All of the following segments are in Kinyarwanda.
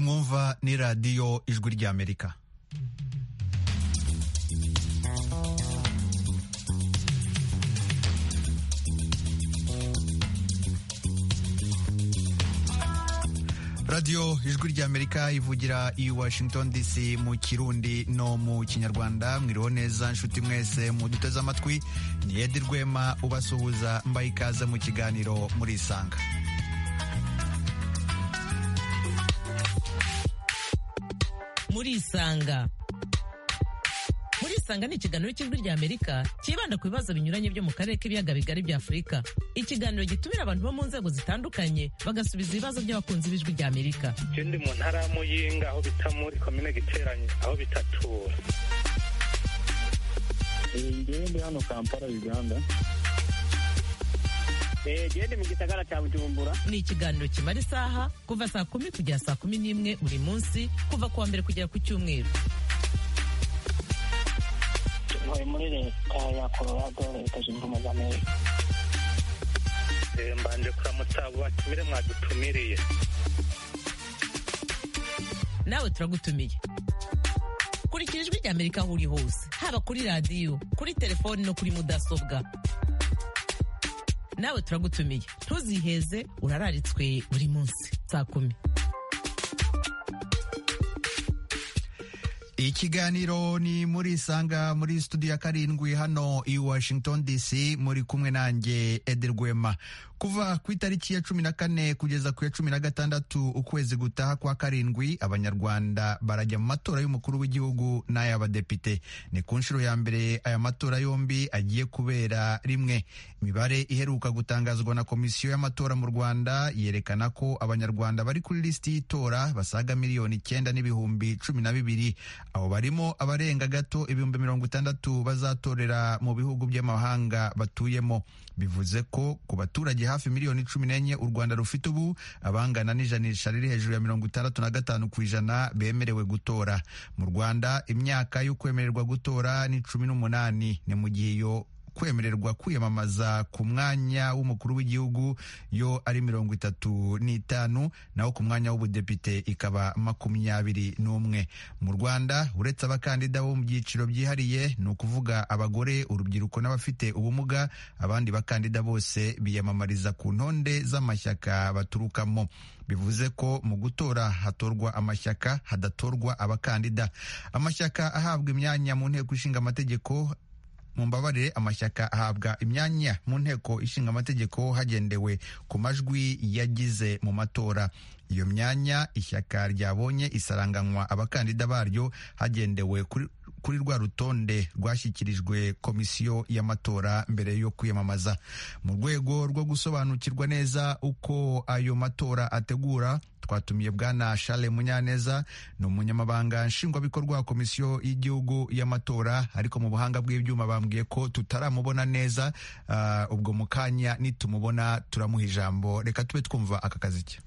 mwumva ni radiyo ijwi ry'amerika radiyo ijwi ry'amerika ivugira i washington dc mu kirundi no mu kinyarwanda mwiriho neza nshuti mwese muduteze amatwi ni edi rwema ubasuhuza mbaye ikaze mu kiganiro murisanga murisanga murisanga ni ikiganiro cy'ijwi ry'amerika cyibanda ku bibazo binyuranye byo mu karere k'ibiyaga bigari bya afurika ikiganiro gitumira abantu bo mu nzego zitandukanye bagasubiza ibibazo by'abakunzi b'ijwi ry'amerika icyo ndi mu ntara ya muyinga aho bita muri komine giteranye aho bita tura ngewe ndi hano kampala uganda gende mu gisagara cya bujumbura ni ikiganiro kimara isaha kuva saa kumi kugera saa kumi n'imwe buri munsi kuva ku wa mbere kugera ku cyumweru ntuye muri leta ya colorado leta zunze ubumwe za amerika mbanje kuramutsa abo batumire mwadutumiriye nawe turagutumiye kurikira ijwi ry'amerika aho uri hose haba kuri radiyo kuri telefoni no kuri mudasobwa nawe turagutumiye ntuziheze urararitswe buri munsi saa kumi ikiganiro ni muri sanga muri studio ya karindwi hano i washington dc muri kumwe nanjye ederwema kuva ku itariki ya cumi na kane kugeza ku ya cumi na gatandatu ukwezi gutaha kwa karindwi abanyarwanda barajya mu matora y'umukuru w'igihugu n'ay'abadepite ni ku nshuro ya mbere aya matora yombi agiye kubera rimwe imibare iheruka gutangazwa na komisiyo y'amatora mu rwanda yerekana ko abanyarwanda bari kuri lisiti y'itora basaga miliyoni icyenda n'ibihumbi cumi na bibiri abo barimo abarenga gato ibihumbi mirongo itandatu bazatorera mu bihugu by'amahanga batuyemo bivuze ko ku baturage hafi miliyoni cumi n'enye u rwanda rufite ubu abangana n'ijanisha riri hejuru ya mirongo itandatu na gatanu ku ijana bemerewe gutora mu rwanda imyaka yo kwemererwa gutora ni cumi n'umunani ni mu gihe iyo kwemererwa kwiyamamaza ku mwanya w'umukuru w'igihugu yo ari mirongo itatu n'itanu naho ku mwanya w'ubudepite ikaba makumyabiri n'umwe mu rwanda uretse abakandida bo mu byiciro byihariye ni ukuvuga abagore urubyiruko n'abafite ubumuga abandi bakandida bose biyamamariza ku ntonde z'amashyaka baturukamo bivuze ko mu gutora hatorwa amashyaka hadatorwa abakandida amashyaka ahabwa imyanya mu nteko ishinga amategeko mumbabarire amashyaka ahabwa imyanya mu nteko ishinga amategeko hagendewe ku majwi yagize mu matora iyo myanya ishyaka ryabonye isaranganywa abakandida baryo hagendewe kuri kuri rwa rutonde rwashyikirijwe komisiyo y'amatora mbere yo kwiyamamaza mu rwego rwo gusobanukirwa neza uko ayo matora ategura twatumiye bwana Charles Munyaneza ni umunyamabanga nshingwabikorwa wa komisiyo y'igihugu y'amatora ariko mu buhanga bw'ibyuma bambwiye ko tutaramubona neza uh, ubwo mu kanya nitumubona turamuha ijambo reka tube twumva aka kazi ke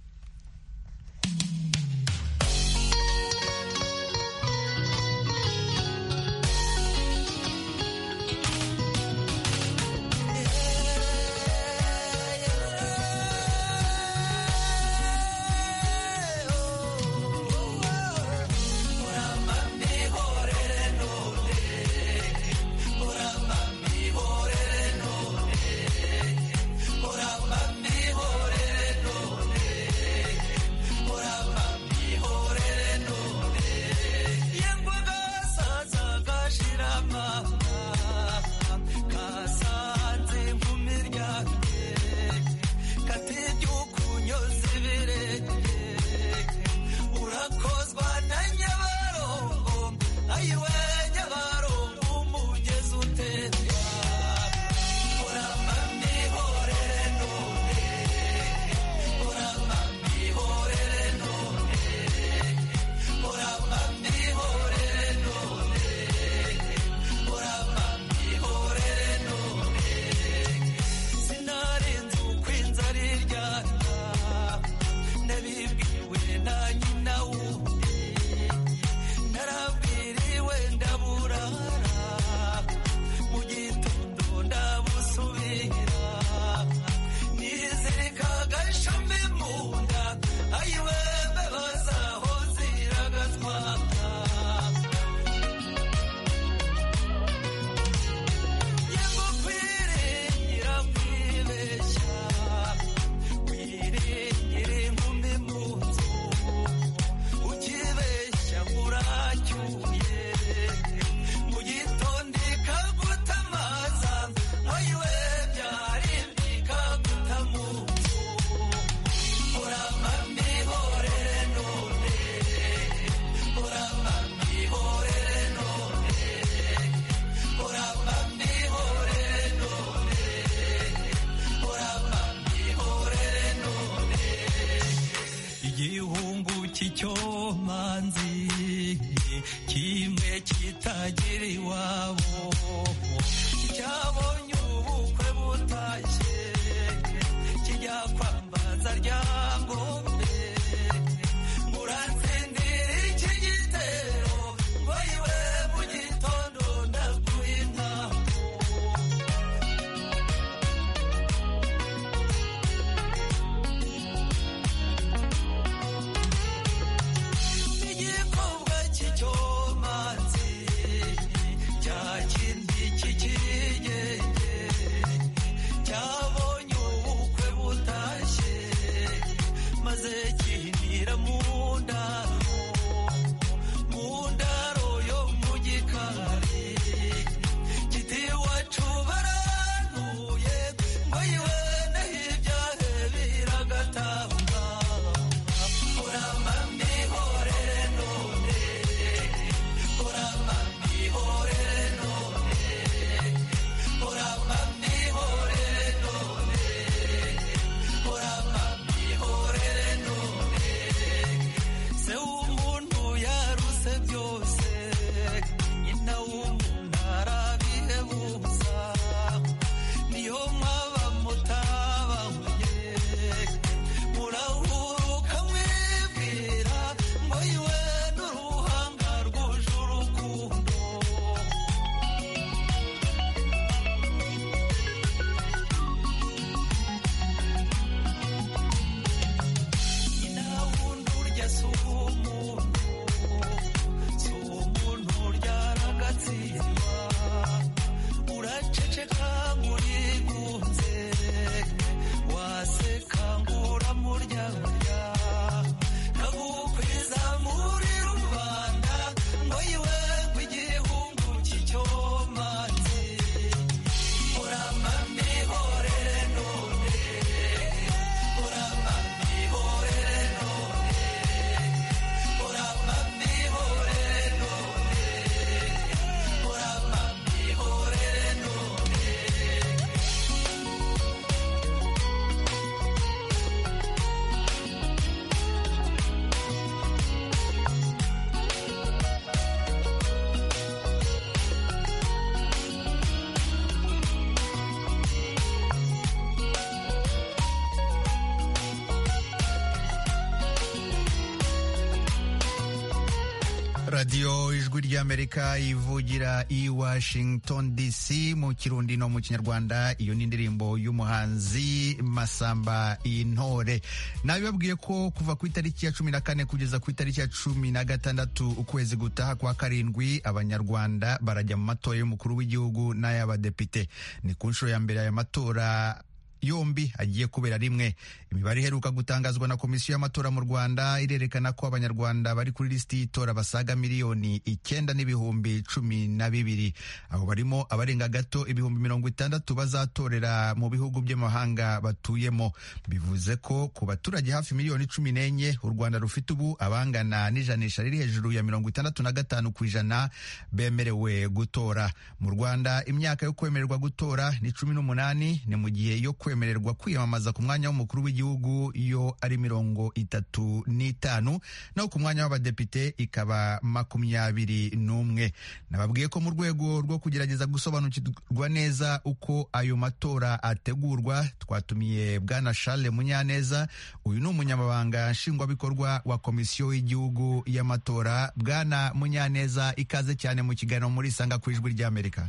radiyo ijwi ry'amerika ivugira i washington dc mu kirundi no mu kinyarwanda iyo ni indirimbo y'umuhanzi masamba intore nabibabwiye ko kuva ku itariki ya cumi na kane kugeza ku itariki ya cumi na gatandatu ukwezi gutaha kwa karindwi abanyarwanda barajya mu matora y'umukuru w'igihugu n'ay'abadepite ni ku nshuro ya mbere aya matora yombi agiye kubera rimwe imibare iheruka gutangazwa na komisiyo y'amatora mu rwanda irerekana ko abanyarwanda bari kuri lisiti y'itora basaga miliyoni icyenda n'ibihumbi cumi na bibiri aho barimo abarenga gato ibihumbi mirongo itandatu bazatorera mu bihugu by'amahanga batuyemo bivuze ko ku baturage hafi miliyoni cumi n'enye u rwanda rufite ubu abangana n'ijanisha riri hejuru ya mirongo itandatu na gatanu ku ijana bemerewe gutora mu rwanda imyaka yo kwemererwa gutora ni cumi n'umunani ni mu gihe yo kwe kwemererwa kwiyamamaza ku mwanya w'umukuru w'igihugu yo ari mirongo itatu n'itanu naho ku mwanya w'abadepite ikaba makumyabiri n'umwe nababwiye ko mu rwego rwo kugerageza gusobanukirwa neza uko ayo matora ategurwa twatumiye bwana Charles Munyaneza uyu ni umunyamabanga nshingwabikorwa wa komisiyo y'igihugu y'amatora bwana Munyaneza ikaze cyane mu kiganiro muri Sanga ku ijwi ry'Amerika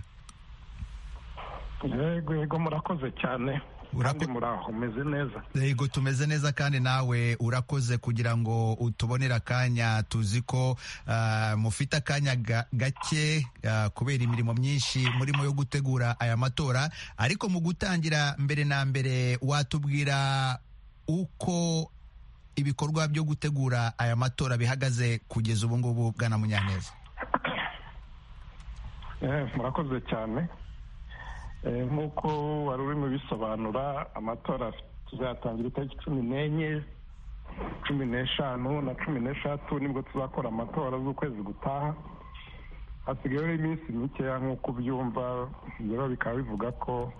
yego yego murakoze cyane kandi Urako- muraho meze neza yego tumeze neza kandi nawe urakoze kugira ngo utubonere akanya tuzi ko ah, mufite akanya ga- gake ah, kubera imirimo myinshi murimo yo gutegura aya matora ariko mu gutangira mbere na mbere watubwira uko ibikorwa byo gutegura aya matora bihagaze kugeza ubu ngubu bwana munyaneza Eh, murakoze cyane Eh, nk'uko wari urimo bisobanura amatora tuzatangira itariki cumi n'enye cumi n'eshanu na cumi n'eshatu nibwo tuzakora amatora z'ukwezi gutaha hasigayeho iminsi mikeya nk'uko ubyumva rero bikaba bivuga ko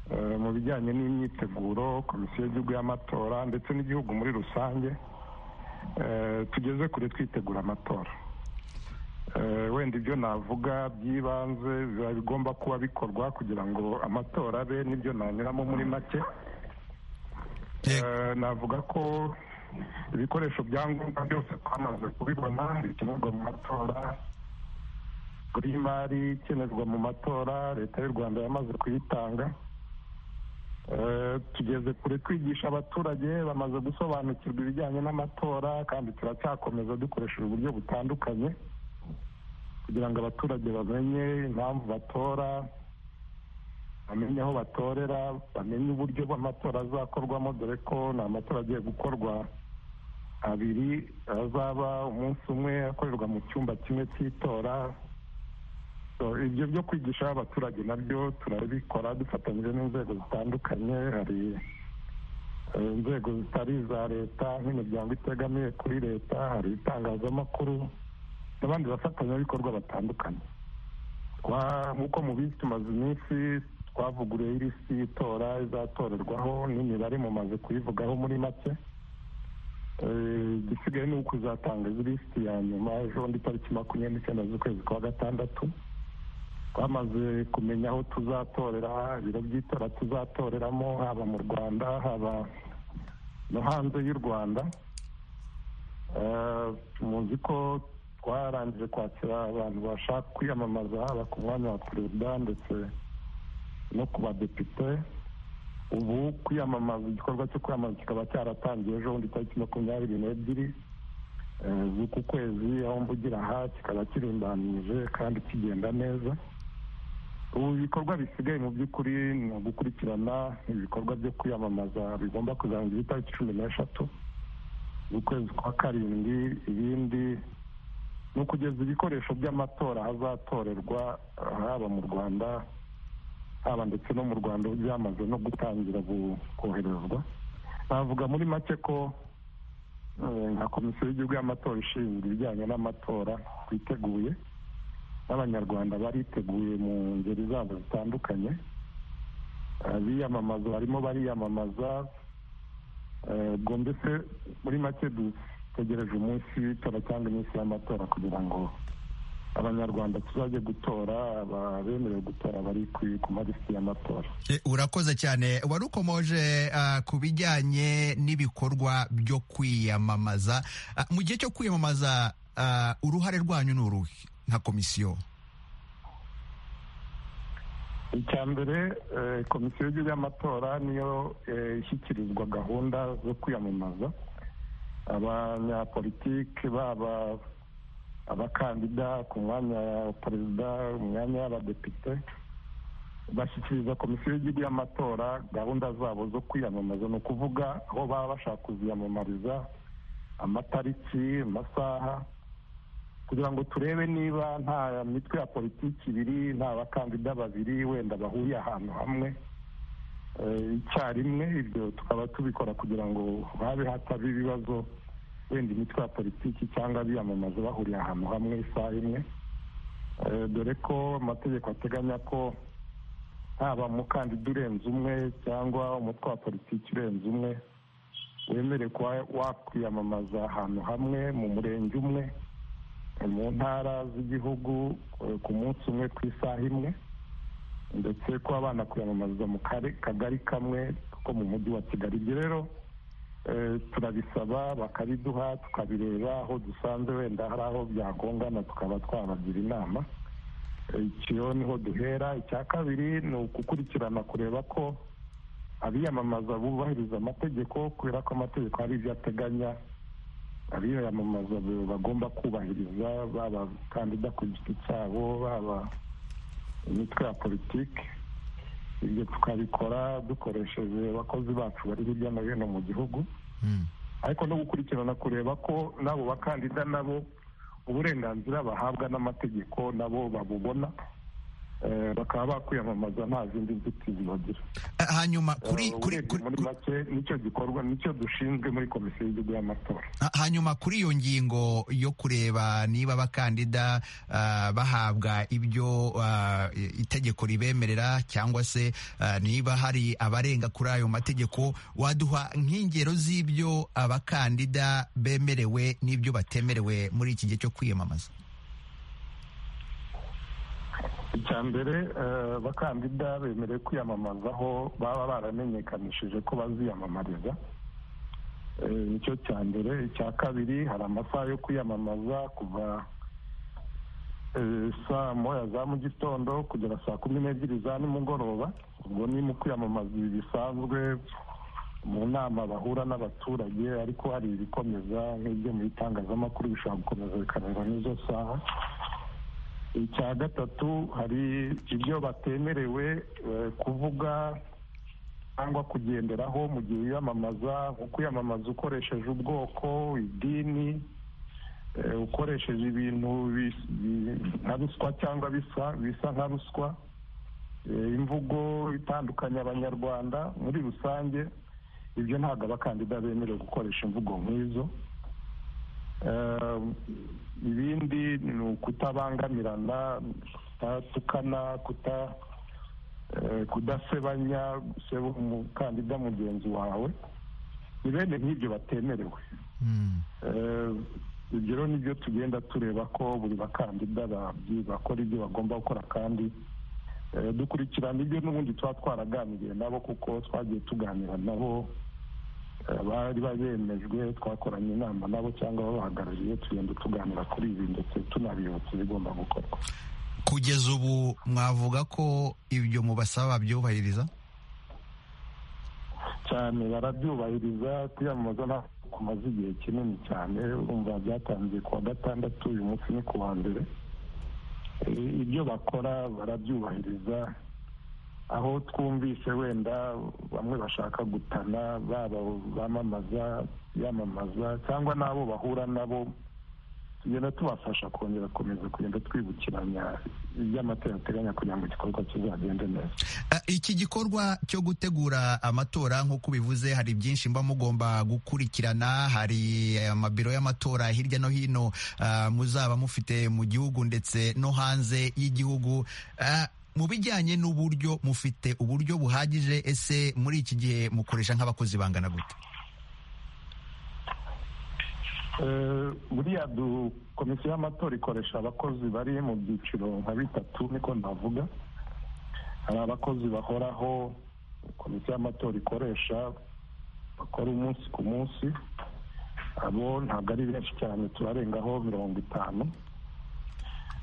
eh, mu bijyanye n'imyiteguro komisiyo y'igihugu y'amatora ndetse n'igihugu muri rusange eh, tugeze kure twitegura amatora Eh, wenda ibyo navuga by'ibanze biba bigomba kuba bikorwa kugira ngo amatora abe n'ibyo nanyuramo muri make Eh, navuga ko ibikoresho bya ngombwa byose twamaze kubibona bikenerwa mu matora kuri y'imari ikenerwa mu matora leta y'u rwanda yamaze kuyitanga Eh, tugeze kure twigisha abaturage bamaze gusobanukirwa ibijyanye n'amatora kandi turacyakomeza dukoresheje uburyo butandukanye kugira ngo abaturage bamenye impamvu batora bamenye aho batorera bamenye uburyo bw'amatora azakorwamo dore ko ni amatora agiye gukorwa abiri azaba umunsi umwe akorerwa mu cyumba kimwe cy'itora So, ibyo byo kwigisha abaturage nabyo turabikora dufatanyije n'inzego zitandukanye hari eh, inzego zitari iza leta nk'imiryango itegamiye kuri leta hari itangazamakuru n'abandi bafatanyabikorwa batandukanye Twa- nk'uko mubizi tumaze iminsi twavuguruye irisi y'itora izatorerwaho n'imibare mumaze kuyivugaho muri make Eh, igisigaye ni ukuzatanga ilisiti ya nyuma ejo ndi tariki makumyabiri n'icyenda z'ukwezi kwa gatandatu twamaze kumenya aho tuzatorera ibiro by'itora tuzatoreramo haba mu rwanda haba no hanze y'u rwanda Eh, muzi ko twarangije kwakira abantu bashaka kwiyamamaza haba ku mwanya wa perezida ndetse no ku badepite ubu kwiyamamaza igikorwa cyo kwiyamamaza kikaba cyaratangiye ejo bundi tariki makumyabiri n'ebyiri eh, z'uku kwezi aho mvugira aha kikaba kirimbanije kandi kigenda neza ubu ibikorwa bisigaye mu by'ukuri ni ugukurikirana ibikorwa byo kwiyamamaza bigomba kuzarangira itariki cumi n'eshatu ukwezi kwa karindwi ibindi ni ukugeza ibikoresho by'amatora ahazatorerwa eh, haba mu rwanda haba ndetse no mu rwanda ubu byamaze no gutangira bu- koherezwa navuga muri make ko eh, nka komisiyo y'igihugu y'amatora ishinzwe ibijyanye n'amatora twiteguye n'abanyarwanda bariteguye mu ngeri zabo zitandukanye abiyamamaza barimo bariyamamaza Eh, ubwo mbese muri make dutegereje umunsi w'itora cyangwa iminsi y'amatora kugira ngo abanyarwanda tuzajye gutora abemerewe gutora bari ku- ku malisiti y'amatora Eh, urakoze cyane wari ukomoje ah, ku bijyanye n'ibikorwa byo kwiyamamaza Ah, mu gihe cyo kwiyamamaza ah, uruhare rwanyu ni uruhe nka komisiyo icya mbere eh, komisiyo y'igihugu y'amatora niyo eh, ishyikirizwa gahunda zo kwiyamamaza abanyapolitike baba abakandida ku mwanya wa perezida mu myanya y'abadepite bashyikiriza komisiyo y'igihugu y'amatora gahunda zabo zo kwiyamamaza ni ukuvuga aho baba bashaka kuziyamamariza amatariki amasaha kugira ngo turebe niba nta mitwe ya politiki ibiri nta bakandida babiri wenda bahuriye ahantu hamwe eh, icyarimwe ibyo tukaba tubikora kugira ngo habe hataba ibibazo wenda imitwe ya politiki cyangwa abiyamamaza bahuriye ahantu hamwe isaha imwe Eh, dore ko amategeko ateganya ko haba umukandida urenze umwe cyangwa umutwe wa politiki urenze umwe wemerewe kuba wakwiyamamaza ahantu hamwe mu murenge umwe mu ntara z'igihugu eh, ku munsi umwe ku isaha imwe ndetse kuba banakwiyamamariza mu kare- kagari kamwe ko mu mujyi wa kigali ibyo rero eh, turabisaba bakabiduha tukabireba aho dusanze wenda hari aho byagongana tukaba twabagira inama Eh, icyo niho duhera icya kabiri ni ukukurikirana kureba ko abiyamamaza bubahiriza amategeko kubera ko amategeko hari ibyo ateganya abiyamamaza be- bagomba kubahiriza baba abakandida ku giti cyabo baba imitwe ya politiki ibyo tukabikora dukoresheje abakozi bacu bari hirya no hino mu gihugu Mm. ariko no gukurikirana kureba ko n'abo bakandida nabo uburenganzira bahabwa n'amategeko nabo babubona eh, bakaba bakwiyamamaza nta zindi nzitizi bagira Ah, hanyuma kuri Eh, kuri urebye kuri- muri make nicyo gikorwa nicyo dushinzwe muri komisiyo y'igihugu y'amatora Ha- hanyuma kuri iyo ngingo yo kureba niba abakandida ah, bahabwa ibyo ah, i- itegeko ribemerera cyangwa se ah, niba hari abarenga kuri ayo mategeko waduha nk'ingero z'ibyo abakandida bemerewe n'ibyo batemerewe muri iki gihe cyo kwiyamamaza icya mbere eh, abakandida bemerewe kwiyamamaza aho baba baramenyekanishije ko baziyamamariza Eh, nicyo cya mbere icya kabiri hari amasaha yo kwiyamamaza kuva eh, saa moya za mu gitondo kugera saa kumi n'ebyiri za nimugoroba ubwo ni mu kwiyamamaza ibi bisanzwe mu nama bahura n'abaturage ariko hari ibikomeza nk'ibyo mu itangazamakuru bishobora gukomeza bikarenga n'izo saha icya gatatu hari ibyo batemerewe eh, kuvuga cyangwa kugenderaho mu gihe wiyamamaza nko kwiyamamaza ukoresheje ubwoko idini eh, ukoresheje ibintu bis- bi- nka ruswa cyangwa bisa bisa nka ruswa eh, imvugo itandukanya abanyarwanda muri rusange ibyo ntabwo abakandida bemerewe gukoresha imvugo nk'izo Eh, ibindi ni ukutabangamirana kutatukana kuta eh, kudasebanya guseba umukandida mugenzi wawe ni bene nk'ibyo batemerewe Mm. Eh, ibyo rero nibyo tugenda tureba ko buri bakandida babyi- bakora ibyo bagomba gukora kandi eh, dukurikirana ibyo n'ubundi tuba twaraganiriye nabo kuko twagiye tuganira nabo eh, bari bemejwe twakoranye inama nabo cyangwa babahagarariye tugenda tuganira kuri ibi ndetse tunabibutsa ibigomba gukorwa kugeza ubu mwavuga ko ibyo mubasaba babyubahiriza cyane barabyubahiriza kwiyamamaza nta kumaze igihe kinini cyane urumva byatangiye ku wa gatandatu uyu munsi ni ku wa mbere Eh, ibyo bakora barabyubahiriza aho twumvise wenda bamwe bashaka gutana baba bamamaza yamamaza cyangwa n'abo bahura nabo tugenda tubafasha kongera gukomeza kugenda twibukiranya iby'amatora ateganya kugira ngo igikorwa kizagende neza Ah, iki gikorwa cyo gutegura amatora nk'uko bivuze hari byinshi mba mugomba gukurikirana hari eh, amabiro y'amatora hirya no hino ah, muzaba mufite mu gihugu ndetse no hanze y'igihugu Ah, mu bijyanye n'uburyo mufite uburyo buhagije ese muri iki gihe mukoresha nk'abakozi bangana gute Eh, buriya du komisiyo y'amatora ikoresha abakozi bari mu byiciro nka bitatu niko navuga hari abakozi bahoraho komisiyo y'amatora ikoresha bakora umunsi ku munsi abo ntabwo ari benshi cyane turarengaho mirongo itanu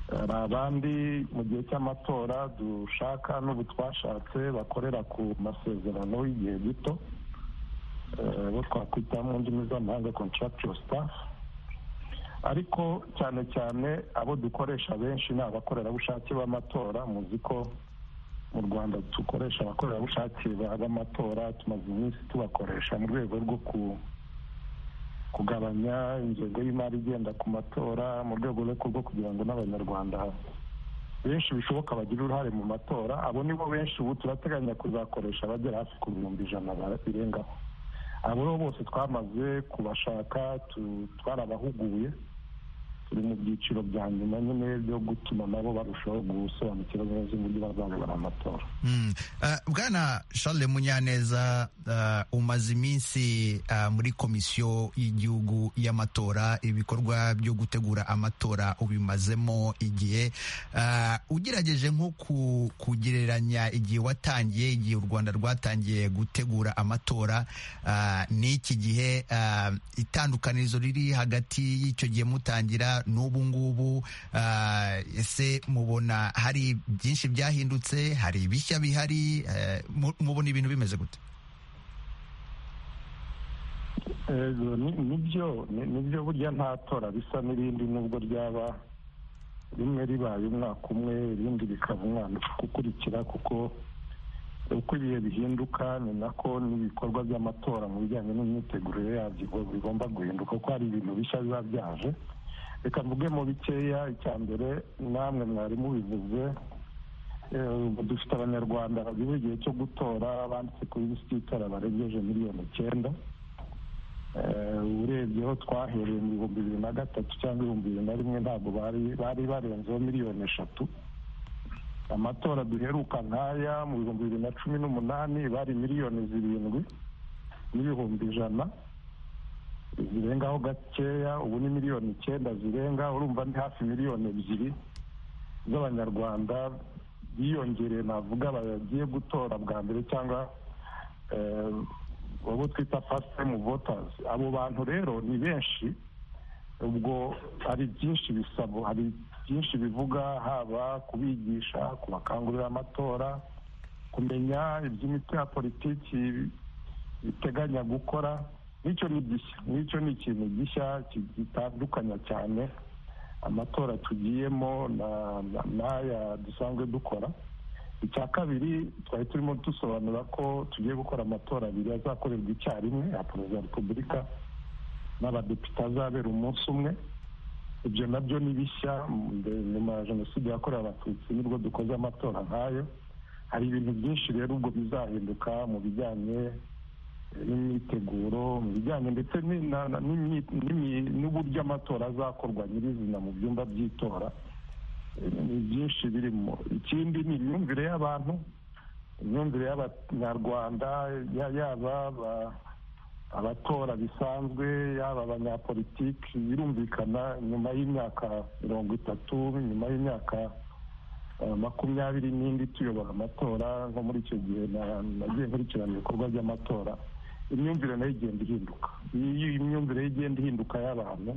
hari abandi mu gihe cy'amatora dushaka n'ubu twashatse bakorera ku masezerano y'igihe gito eh, bo twakwita mu ndimi z'amahanga contractual staff ariko cyane cyane abo dukoresha benshi ni abakorerabushake b'amatora muzi ko mu rwanda dukoresha abakorerabushake ba- b'amatora tumaze iminsi tubakoresha mu rwego rwo ku- kugabanya ingengo y'imari igenda ku matora mu rwego rwo rwo kugira ngo n'abanyarwanda benshi bishoboka bagire uruhare mu matora abo nibo benshi ubu turateganya kuzakoresha bagera hafi ku bihumbi ijana ba- birengaho abo rero bose twamaze kubashaka tu- twarabahuguye turi mu byiciro bya nyuma nyine byo gutuma nabo barushaho gusobanukirwa neza uburyo bazayobora amatora Mm. Uh, bwana charles munyaneza uh, umaze iminsi uh, muri komisiyo y'igihugu y'amatora ibikorwa byo gutegura amatora ubimazemo igihe uh, ugerageje nko ku- kugereranya igihe watangiye igihe u rwanda rwatangiye gutegura amatora uh, n'iki gihe uh, itandukanirizo riri hagati y'icyo gihe mutangira n'ubu ngubu uh, ese mubona hari byinshi byahindutse hari ibishya bihari eh, mu- mubona ibintu bimeze gute Eh, ni- nibyo ni- nibyo burya nta tora risa n'irindi nubwo ryaba rimwe ribaye umwaka umwe irindi rikaba umwaka ukurikira kuko uko ibihe bihinduka ni nako n'ibikorwa by'amatora mu bijyanye n'imyitegurire yabyo bigo- bigomba guhinduka kuko hari ibintu bishya biba byaje reka mvuge mu bikeya icya mbere namwe mwari mubivuze eh, ubu dufite abanyarwanda bageze igihe cyo gutora banditse ku lisiti y'itora barengeje miliyoni icyenda Eh, urebye aho twahereye mu bihumbi bibiri na gatatu cyangwa ibihumbi bibiri na rimwe ntabwo bari bari barenzeho miliyoni eshatu amatora duheruka nk'aya mu bihumbi bibiri na cumi n'umunani bari miliyoni zirindwi n'ibihumbi ijana zirengaho gakeya ubu ni miliyoni icyenda zirenga urumva ni hafi miliyoni ebyiri z'abanyarwanda biyongereye navuga bagiye gutora bwa mbere cyangwa eh, abo twita fasiti tayimu votazi abo bantu rero ni benshi ubwo hari byinshi bisabo hari byinshi bivuga haba kubigisha kubakangurira amatora kumenya iby'imitwe ya politiki biteganya gukora n'icyo ni gishya n'icyo ni ikintu gishya ki- gitandukanya cyane amatora tugiyemo na- na- n'aya dusanzwe dukora icya kabiri twari turimo dusobanura ko tugiye gukora amatora abiri azakorerwa icyarimwe ya perezida wa repubulika n'abadepite azabera umunsi umwe ibyo nabyo ni bishya mbe- nyuma ya jenoside yakorewe abatutsi nibwo dukoze amatora nk'ayo hari ibintu byinshi rero ubwo bizahinduka mu bijyanye n'imyiteguro mu bijyanye ndetse ni- na- na- n'imyi- n'imyi- n'uburyo amatora azakorwa nyirizina mu byumba by'itora ni byinshi birimo ikindi ni imyumvire y'abantu imyumvire y'abanyarwanda ya- yaba aba- abatora bisanzwe yaba abanyapolitiki birumvikana nyuma y'imyaka mirongo itatu nyuma y'imyaka eh, makumyabiri n'indi tuyobora amatora nko muri icyo gihe na- nagiye nkurikirana ibikorwa by'amatora imyumvire nayo igenda ihinduka iyo imyumvire ye igenda ihinduka y'abantu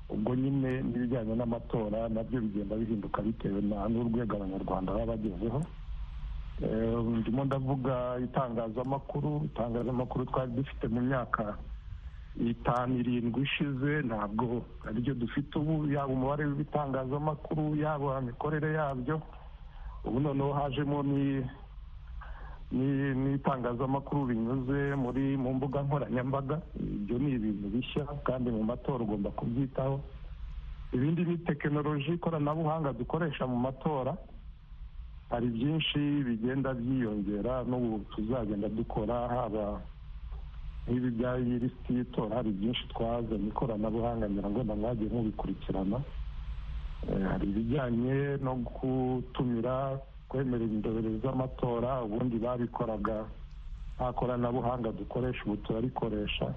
ubwo nyine n'ibijyanye n'amatora nabyo bigenda bihinduka bitewe na n'urwego abanyarwanda baba bagezeho Eh, ndimo ndavuga itangazamakuru itangazamakuru twari dufite mu myaka itanu irindwi ishize ntabwo ariryo dufite ubu yaba umubare w'ibitangazamakuru yaba imikorere yabyo ubu noneho hajemo ni- ni- n'itangazamakuru binyuze muri mu mbuga nkoranyambaga ibyo ni ibintu bishya kandi mu matora ugomba kubyitaho ibindi ni tekinoloji ikoranabuhanga dukoresha mu matora hari byinshi bigenda byiyongera n'ubu tuzagenda dukora haba nk'ibi bya lisiti y'itora hari byinshi twazanye ikoranabuhanga ngira ngo namwagiye mubikurikirana Eh, hari ibijyanye no gutumira kwemerera indorerezi z'amatora ubundi babikoraga nta koranabuhanga dukoresha ubu turarikoresha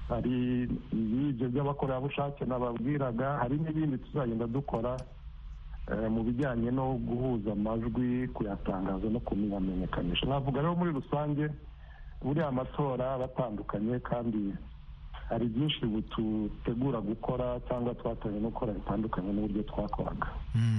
hari ibyo by'abakorerabushake nababwiraga hari n'ibindi tuzagenda dukora eh, mu bijyanye no guhuza amajwi kuyatangaza no kuyamenyekanisha navuga rero muri rusange buriya amatora batandukanye kandi hari byinshi dutegura gukora cyangwa twatojwe no gukora bitandukanye n'uburyo twakoraga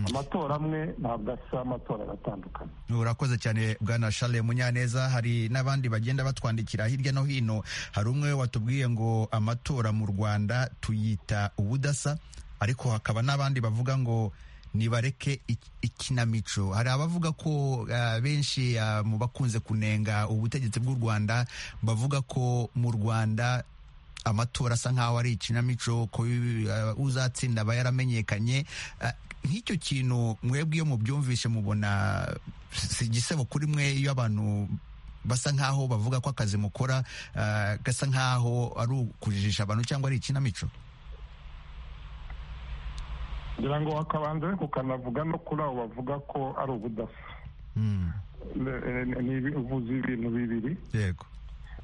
amatora amwe ntabwo asa amatora aratandukanye urakoze cyane bwana Charles munyaneza hari n'abandi bagenda batwandikira hirya no hino hari umwe watubwiye ngo amatora mu rwanda tuyita ubudasa ariko hakaba n'abandi bavuga ngo nibareke ik- ikinamico hari abavuga ko ah, benshi ah, mu bakunze kunenga ubutegetsi bw'u rwanda bavuga ko mu rwanda amatora asa nk'aho ari ikinamico ko ah, uzatsinda aba yaramenyekanye Ah, nk'icyo kintu mwebwe iyo mubyumvishe mubona si igisebo kuri mwe iyo abantu basa nk'aho bavuga ko akazi mukora ah, gasa nk'aho ari ukujijisha abantu cyangwa ari ikinamico ngira ngo wakabanza ariko ukanavuga no kuri abo bavuga ko ari ubudasa Mm, Ne- ne- ni- uvuze ibintu bibiri yego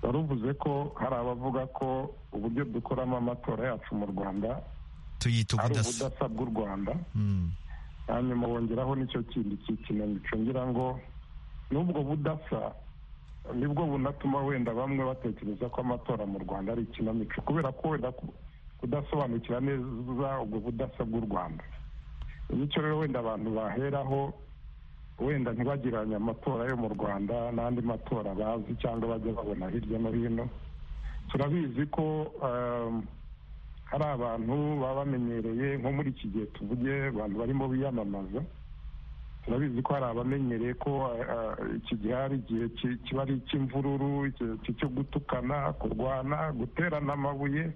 wari uvuze ko hari abavuga ko uburyo dukoramo amatora yacu mu rwanda tuyita ari ubudasa ubudasa bw'u rwanda Mm. hanyuma wongeraho nicyo kindi cy'ikinamico ngira ngo n'ubwo budasa nibwo bunatuma wenda bamwe batekereza ko amatora mu rwanda ari ikinamico kubera ko wenda ku- kudasobanukira neza ubwo budasa bw'u rwanda imico rero wenda abantu baheraho wenda ntibagiranye amatora yo mu rwanda n'andi matora bazi cyangwa bajya babona hirya no hino turabizi ko um, hari abantu baba bamenyereye nko muri iki gihe tuvuge abantu barimo biyamamaza turabizi ko hari abamenyereye ko eh, iki gihe ari igihe ki- kiba ari icy'imvururu igihe ki- cyo gutukana kurwana guterana amabuye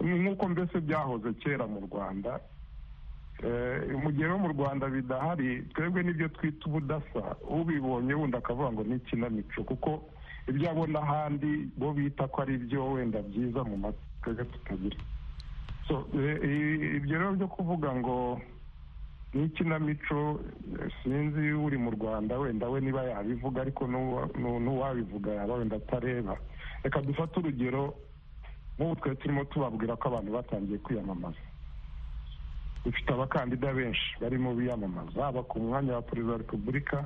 Ni nk'uko mbese byahoze kera mu rwanda Eh, mu gihe no mu rwanda bidahari twebwe n'ibyo twita ubudasa ubibonye wundi akavuga ngo ni ikinamico kuko ibyo abona ahandi bo bita ko ari byo wenda byiza mu mateka tutagira So, eh, i- ibyo rero byo kuvuga ngo ni ikinamico eh, sinzi uri mu rwanda wenda we niba yabivuga ariko n'uwa- n'u- n'uwabivuga yaba wenda atareba reka dufate urugero nk'ubu twari turimo tubabwira ko abantu batangiye kwiyamamaza dufite abakandida benshi barimo biyamamaza haba ku mwanya wa perezida wa repubulika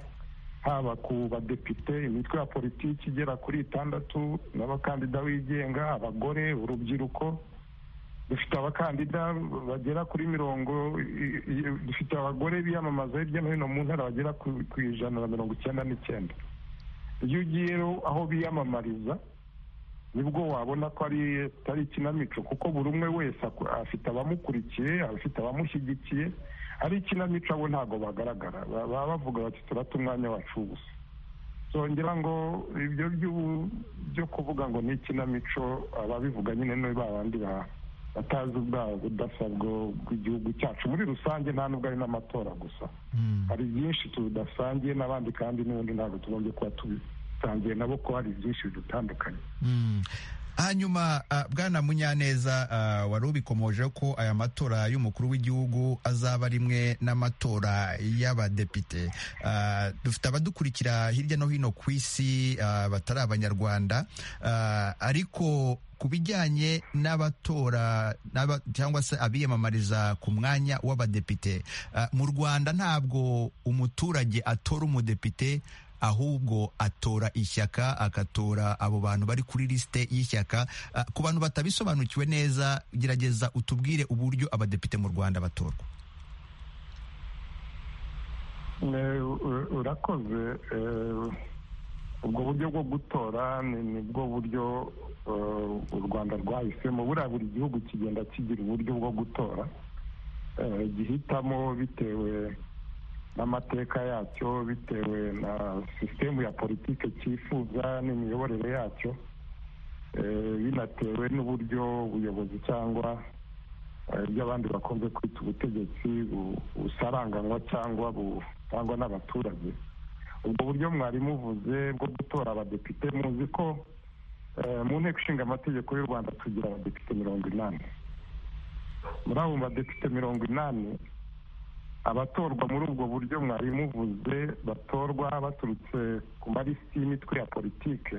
haba ku badepite imitwe ya politiki igera kuri itandatu n'abakandida bigenga abagore urubyiruko dufite abakandida bagera kuri mirongo i- i- dufite abagore biyamamaza hirya no hino mu ntara bagera ku- ku ijana na mirongo icyenda n'icyenda iyo ugiye rero aho biyamamariza nibwo wabona ko ari atari ikinamico kuko buri umwe wese aku- afite abamukurikiye afite abamushyigikiye ari ikinamico abo ntabwo bagaragara Ba- baba bavuga bati turata umwanya wacu gusa zongera ngo ibyo by'ubu- byo kuvuga ngo ni ikinamico ababivuga nyine ni ba bandi ba- batazi ubwabo budasa bwo- bw'igihugu cyacu muri rusange nta nubwo ari n'amatora gusa Mm. hari byinshi tudasangiye n'abandi kandi n'ubundi ntabwo tugombye kuba tubisangiye nabo ko hari byinshi bidutandukanye Mm. hanyuma ah, bwana munyaneza ah, wari ubikomojeho ko aya matora y'umukuru w'igihugu azaba rimwe n'amatora y'abadepite Ah, dufite abadukurikira hirya no hino ku isi ah, batari abanyarwanda Ah, ariko ku bijyanye n'abatora n'aba- cyangwa se abiyamamariza ku mwanya w'abadepite ah, mu rwanda ntabwo umuturage atora umudepite ahubwo atora ishyaka agatora abo bantu bari kuri lisite y'ishyaka Ah, ku bantu batabisobanukiwe neza gerageza utubwire uburyo abadepite mu rwanda batorwa Eh, u- urakoze eh, ubwo buryo bwo gutora ni nibwo buryo eh, u rwanda rwahisemo buriya buri gihugu kigenda kigira uburyo bwo gutora eh, gihitamo bitewe n'amateka yacyo bitewe na sisitemu ya politike cyifuza n'imiyoborere yacyo eh, binatewe n'uburyo ubuyobozi cyangwa eh, ibyo abandi bakunze kwita ubutegetsi bu- busaranganywa cyangwa butangwa n'abaturage ubwo buryo mwarimu uvuze bwo gutora abadepite muzi ko eh, mu nteko ishinga amategeko y'u rwanda tugira abadepite mirongo inani muri abo badepite mirongo inani abatorwa muri ubwo buryo mwarimu uvuze batorwa baturutse ku malisiti y'imitwe ya politike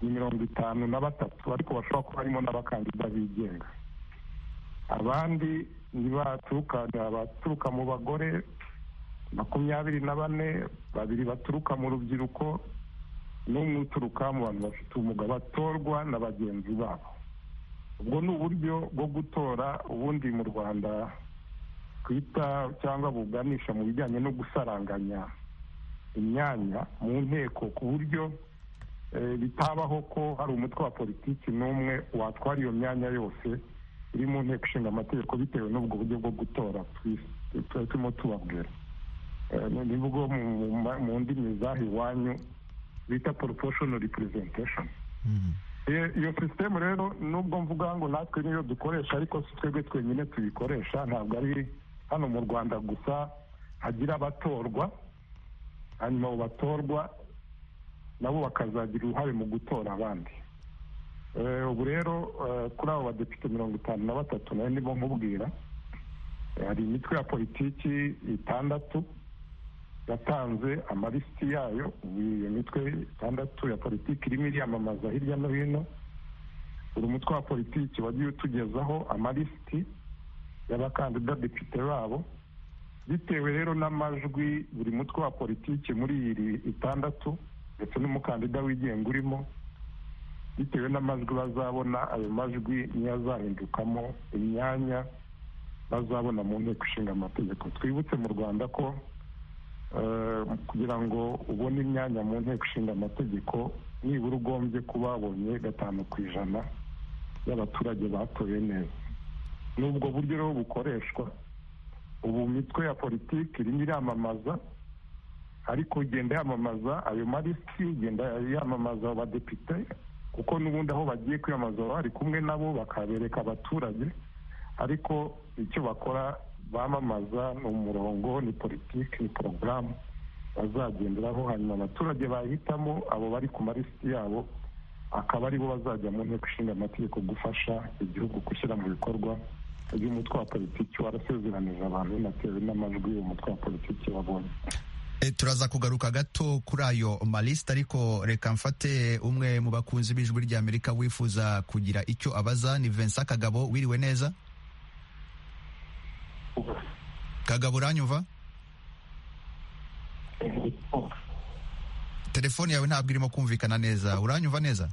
ni mirongo itanu na batatu ariko bashobora kuba harimo n'abakandida bigenga abandi ntibaturuka baturuka mu bagore makumyabiri na bane babiri baturuka mu rubyiruko n'umwe uturuka mu bantu bafite ubumuga batorwa na bagenzi babo ubwo ni uburyo bwo gutora ubundi mu rwanda twita cyangwa buganisha mu bijyanye no gusaranganya imyanya mu nteko ku buryo eh, bitabaho ko hari umutwe wa politiki n'umwe watwara iyo myanya yose iri mu nteko ishinga amategeko bitewe n'ubwo buryo bwo gutora twi- tu- turimo tubabwira Eh, ni- ni bwo mu- mu- mu ndimi zaho iwanyu bita proportional representation Mhm. iyo iyo sisitemu rero nubwo mvuga ngo natwe niyo dukoresha ariko si twebwe twenyine tuyikoresha ntabwo ari hano mu rwanda gusa hagira abatorwa hanyuma abo batorwa nabo bakazagira uruhare mu gutora abandi Eh, ubu rero eh, kuri abo badepite mirongo itanu na batatu nayo ndimo nkubwira Eh, hari imitwe ya politiki itandatu yatanze amalisiti yayo ubu iyo mitwe itandatu ya politiki irimo iriyamamaza hirya no hino buri mutwe wa politiki wagiye utugezaho amalisiti y'abakandida depite babo bitewe rero n'amajwi buri mutwe wa politiki muri iyi itandatu ndetse n'umukandida wigenga urimo bitewe n'amajwi bazabona ayo majwi niyo azahindukamo imyanya bazabona mu nteko ishinga amategeko twibutse mu rwanda ko eh, kugira ngo ubone imyanya mu nteko ishinga amategeko nibura ugombye kuba wabonye gatanu ku ijana y'abaturage batoye neza n'ubwo buryo rero bukoreshwa ubu mitwe ya politiki irimo iramamaza ariko igenda yamamaza ayo malisiti igenda yamamaza abadepite kuko n'ubundi aho bagiye kwiyamamaza baba bari kumwe nabo bakabereka abaturage ariko icyo bakora bamamaza ni umurongo ni politiki ni porogaramu bazagenderaho hanyuma abaturage bahitamo abo bari ku malisiti yabo akaba aribo bazajya mu nteko ishinga amategeko gufasha igihugu gushyira mu bikorwa ibyo umutwe wa politiki warasezeranije abantu binatewe n'amajwi umutwe wa politiki wabonye E, turaza kugaruka gato kuri ayo malisite ariko reka mfate umwe mu bakunzi b'ijwi ry'amerika wifuza kugira icyo abaza ni Vincent Kagabo wiriwe neza Kagabo uranyumva telefone yawe ntabwo irimo kumvikana neza uranyumva neza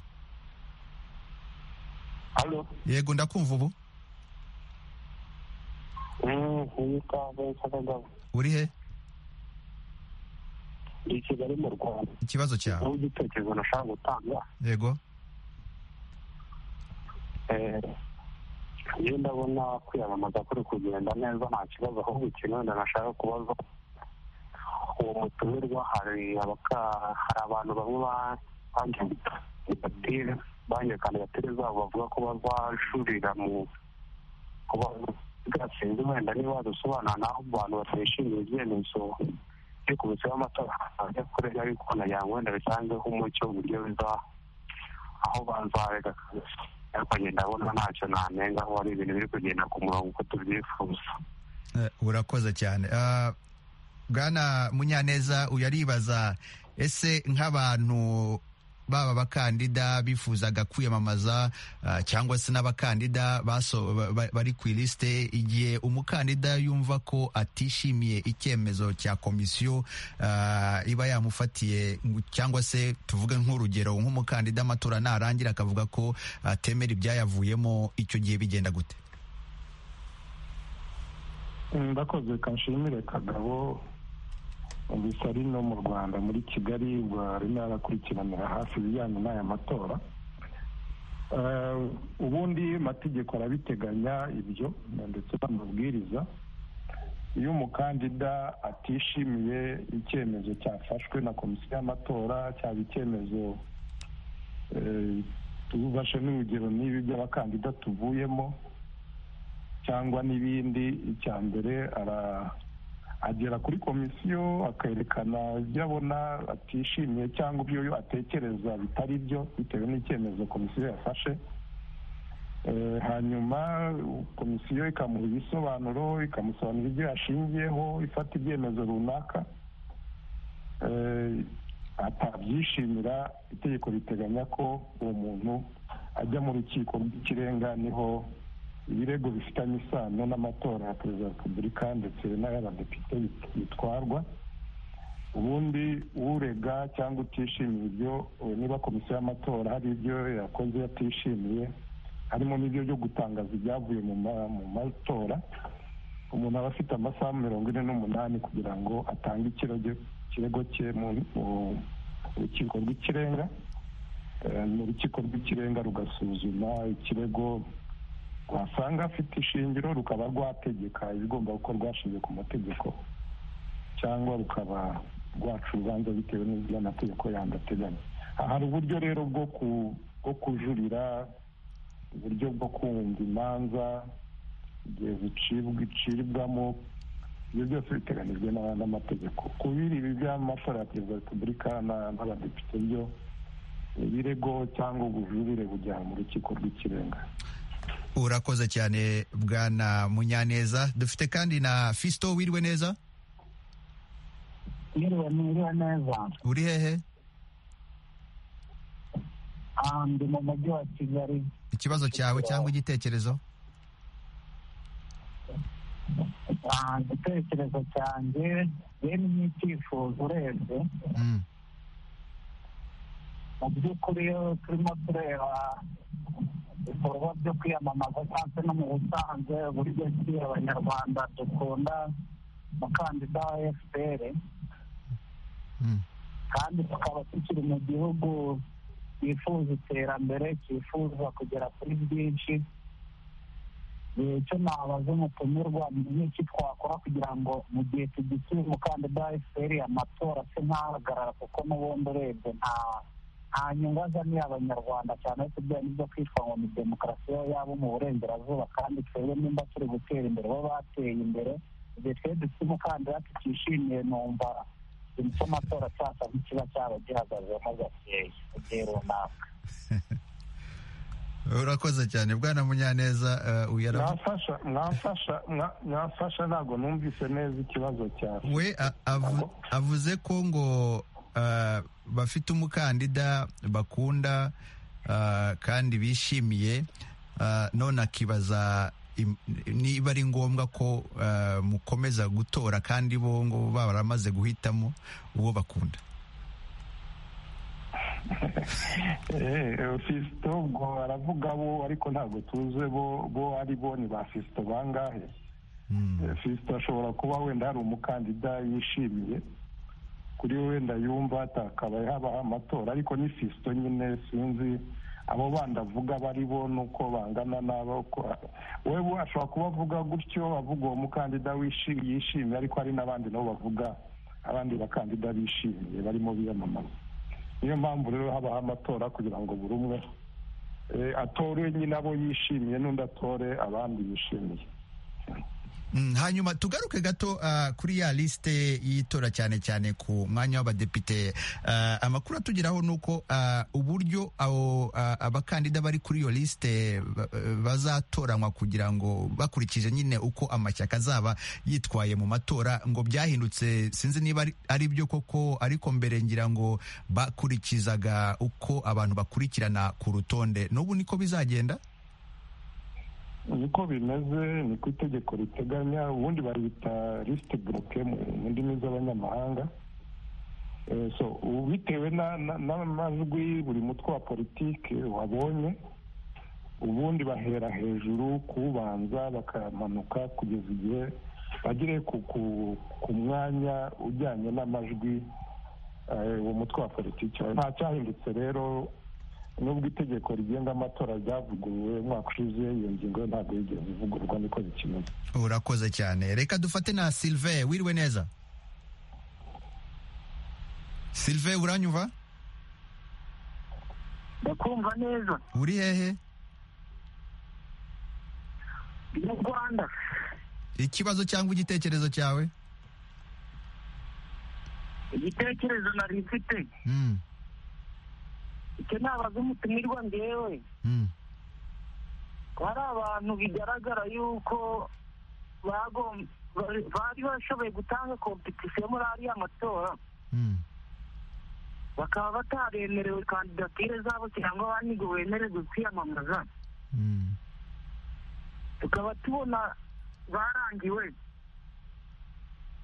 halo yego ndakumva ubu witwa vesa kagabo uri he ndi i kigali mu rwanda ikibazo cyawe aho igitekerezo nashaka gutanga yego eh, iyo ndabona kwiyamamaza kuri kugenda neza nta kibazo ahubwo ikintu wenda nashaka kubaza uwo mutumirwa hari abaka- hari abantu bamwe ba- banjye kandidatire banjye kandidatire zabo bavuga ko bazajurira mu kuba gatsinzi wenda niba wadusobanura naho abantu batishimiye ibyemezo byo ku buzima amatora ajya kure ariko nagira ngo wenda bitangeho umucyo uburyo biza aho banzarega ariko njye ndabona ntacyo nanenga aho hari ibintu biri kugenda ku murongo uko tubyifuza Eh, urakoze cyane Ah, bwana munyaneza uyu aribaza ese nk'abantu baba abakandida bifuzaga kwiyamamaza ah, cyangwa se n'abakandida baso- ba- ba- bari ku ilisite igihe umukandida yumva ko atishimiye icyemezo cya komisiyo ah, iba yamufatiye ngo- cyangwa se tuvuge nk'urugero nk'umukandida amatora narangira akavuga ko atemera ibyayavuyemo icyo gihe bigenda gute ndakoze reka nshimire kagabo mbese ari no mu rwanda muri kigali barimo arakurikiranira hafi ibijyanye n'aya matora Eh, ubundi amategeko arabiteganya ibyo ndetse n'amabwiriza iyo umukandida atishimiye icyemezo cyafashwe na komisiyo y'amatora cyaba icyemezo eh, tububashe n'urugero n'ibi by'abakandida tuvuyemo cyangwa n'ibindi icya mbere ara- agera kuri komisiyo akerekana ibyo abona atishimiye cyangwa ibyo yo atekereza bitari byo bitewe n'icyemezo komisiyo yafashe Eh, hanyuma komisiyo ikamuha ibisobanuro ikamusobanurira ibyo yashingiyeho ifata ibyemezo runaka Eh, atabyishimira itegeko riteganya ko uwo muntu ajya mu rukiko rw'ikirenga niho ibirego bifitanye isano n'amatora ya perezida wa repubulika ndetse n'ay'abadepite bit- bitwarwa ubundi urega cyangwa utishimiye ibyo niba komisiyo y'amatora hari ibyo yakoze atishimiye harimo n'ibyo byo gutangaza ibyavuye mu matora umuntu aba afite amasaha mirongo ine n'umunani kugira ngo atange ikirego cye mu rukiko rw'ikirenga mu rukiko rw'ikirenga rugasuzuma ikirego rwasanga afite ishingiro rukaba rwategeka ibigomba gukorwa hashingiye ku mategeko cyangwa rukaba rwaca urubanza bitewe n'ibyo amategeko yandi ateganya hari uburyo rero bwo kujurira uburyo bwo kumva imanza igihe zicibwamo ibyo byose biteganijwe n'amategeko kubiri ibi by'amatora ya perezida wa repubulika n'abadepite byo ibirego cyangwa ubujurire bujyana mu rukiko rw'ikirenga urakoze cyane bwana munyaneza dufite kandi na fisito wiriwe neza niriwe neza uri hehe ndi mu mujyi wa kigali ikibazo cyawe cyangwa igitekerezo igitekerezo cyanjye rero ni icyifuzo urebye mu by'ukuri iyo turimo tureba ibikorwa byo kwiyamamaza cyangwa no mu busanzwe uburyo ki abanyarwanda dukunda umukandida wa fpr kandi tukaba tukiri mu gihugu cyifuza iterambere cyifuza kugera kuri byinshi icyo nabaza umutumirwa ni iki twakora kugira ngo mu gihe tugisuye umukandida wa fpr amatora se ntahagarara kuko n'ubundi urebye nta nta nyungu azaniye abanyarwanda cyane ariko ibyo nibyo kwitwa ngo ni demokarasi yabo mu burengerazuba kandi twebwe nimba turi gutera imbere bo bateye imbere igihe twe dufite umukandida tutishimiye numva ikintu cy'amatora cyasa nk'ikiba cyaba gihagazemo gakeya mu gihe runaka urakoze cyane bwana munyaneza mwafasha mwafasha mwafasha ntabwo numvise neza ikibazo cyawe we avuze ko ngo bafite umukandida bakunda kandi bishimiye none akibaza niba ari ngombwa ko mukomeza gutora kandi bo ngo baba baramaze guhitamo uwo bakunda fisito ubwo baravuga bo ariko ntabwo tuze bo ari bo ni ba fisito bangahe fisito ashobora kuba wenda hari umukandida yishimiye kuri we wenda yumva atakabaye habaho amatora ariko ni fisito nyine sinzi abo bandi avuga bari bo nuko bangana n'abo wewe ashobora kuba avuga gutyo avuga uwo mukandida yishimiye ariko hari n'abandi nabo bavuga abandi bakandida bishimiye barimo biyamamaza niyo mpamvu rero habaho amatora kugira ngo buri umwe atore nyine abo yishimiye n'undi atore abandi bishimiye hanyuma tugaruke gato kuri ya lisite y'itora cyane cyane ku mwanya w'abadepite amakuru atugeraho ni uko uburyo abakandida bari kuri iyo lisite bazatoranywa kugira ngo bakurikije nyine uko amashyaka azaba yitwaye mu matora ngo byahindutse sinzi niba ari byo koko ariko mbere ngira ngo bakurikizaga uko abantu bakurikirana ku rutonde n'ubu niko bizagenda niko bimeze ni ku itegeko riteganya ubundi bayita lisite buroke mu ndimi z'abanyamahanga so bitewe n'amajwi buri mutwe wa politiki wabonye ubundi bahera hejuru kuwubanza bakamanuka kugeza igihe bagere ku mwanya ujyanye n'amajwi uwo mutwe wa politiki nta cyahindutse rero nubwo itegeko rigenga amatora ryavuguruwe umwaka ushize iyo ngingo ntabwo yigeze ivugururwa niko bikimeze urakoze cyane reka dufate na silve wiriwe neza silve uranyumva ndakumva neza uri hehe mu rwanda ikibazo cyangwa igitekerezo cyawe igitekerezo nari mfite icyo nabaza umutumirwa ngewe hari abantu bigaragara yuko bari bashoboye gutanga kompetisiyo muri ariya matora bakaba bataremerewe kandidatire zabo cyangwa banigo bemererwe kwiyamamaza tukaba tubona barangiwe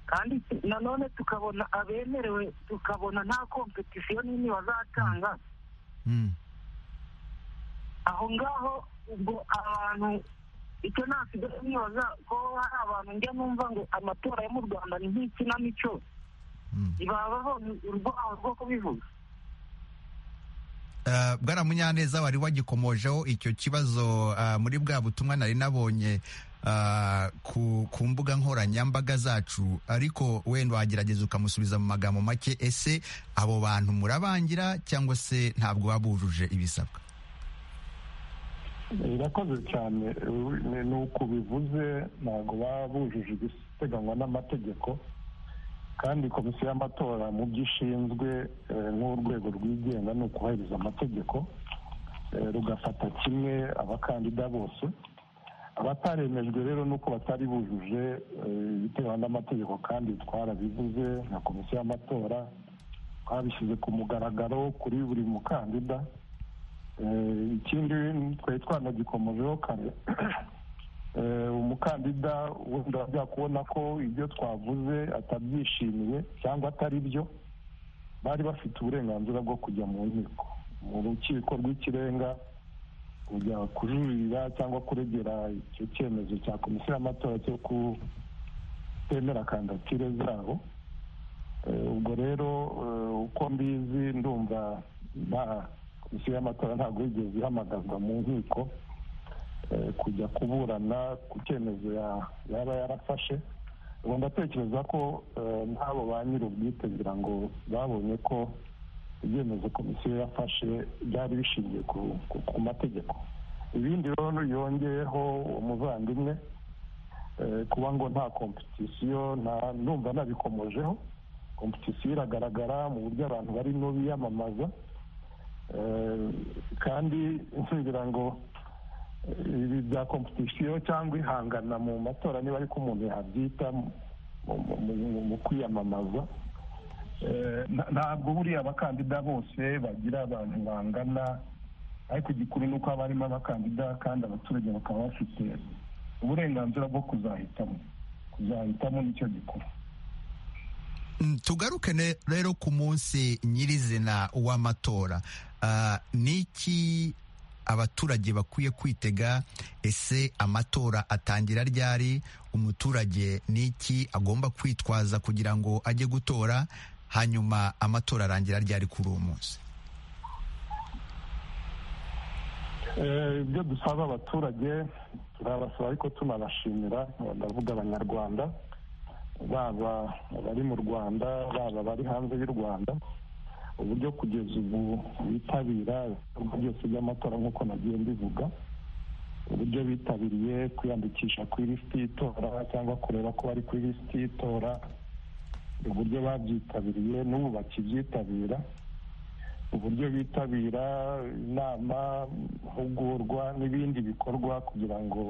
kandi nanone tukabona abemerewe tukabona nta kompetisiyo nini bazatanga Mm. aho ngaho ubwo abantu icyo nasigaye nibaza ko hari abantu njya numva ngo amatora yo mu rwanda ni nk'ikinamico Mm. ntibabaho urwaho rwo kubivuga Eh, bwana munyaneza wari wagikomojeho icyo kibazo ah, muri bwa butumwa nari nabonye ah, ku, ku mbuga nkoranyambaga zacu ariko wenda wagerageza ukamusubiza mu magambo make ese abo bantu murabangira cyangwa se ntabwo baba bujuje ibisabwa birakoze cyane ubu- ni ni uku bivuze ntabwo baba bujuje ibiteganywa n'amategeko kandi komisiyo y'amatora mu byo ishinzwe eh, nk'urwego rwigenga ni ukubahiriza amategeko eh, rugafata kimwe abakandida bose abataremejwe rero ni uko batari bujuje eh, ibiteganywa n'amategeko kandi twarabivuze nka komisiyo y'amatora twabishyize ku mugaragaro kuri buri mukandida Eh, ikindi twari twanagikomojeho kare Eh, umukandida wenda wajya kubona ko ibyo twavuze atabyishimiye cyangwa atari byo bari bafite uburenganzira bwo kujya mu nkiko mu rukiko rw'ikirenga kujya kujuririra cyangwa kuregera icyo cyemezo cya komisiyo y'amatora cyo kutemera kandidatire zabo Eh, ubwo rero eh, uko mbizi ndumva nta komisiyo y'amatora ntabwo yigeze ihamagazwa mu nkiko eh, kujya kuburana ku cyemezo ya- yaba yarafashe ubu ndatekereza ko eh, n'abo ba nyir'ubwitegura ngo babonye ko ibyemezo komisiyo yafashe byari bishingiye ku- ku- ku mategeko ibindi rero yongeyeho umuvandimwe eh, kuba ngo nta kompetisiyo nta- numva nabikomojeho kompetisiyo iragaragara mu buryo abantu barimo biyamamaza Eh, kandi nsugira ngo eh, ibi bya kompetisiyo cyangwa ihangana mu matora niba ariko umuntu yabyita mu- mu- mu- mu- mu kwiyamamaza Eh, na- ntabwo buriya abakandida bose bagira abantu bangana ariko igikuru ni uko haba harimo abakandida kandi abaturage bakaba bafite uburenganzira bwo kuzahitamo kuzahitamo nicyo gikuru Mm, tugaruke ne- rero ku munsi nyirizina w'amatora Ah, niki abaturage bakwiye kwitega ese amatora atangira ryari umuturage niki agomba kwitwaza kugira ngo ajye gutora hanyuma amatora arangira ryari kuri uwo munsi Eh, ibyo dusaba abaturage turabasaba ariko tunabashimira ndavuga abanyarwanda baba abari mu rwanda baba abari hanze y'u rwanda uburyo kugeza ubu bitabira ibikorwa byose by'amatora nk'uko nagiye mbivuga uburyo bitabiriye kwiyandikisha kuri lisiti y'itora cyangwa kureba ko bari kuri lisiti y'itora uburyo babyitabiriye n'ubu bakibyitabira uburyo bitabira inama amahugurwa n'ibindi bikorwa kugira ngo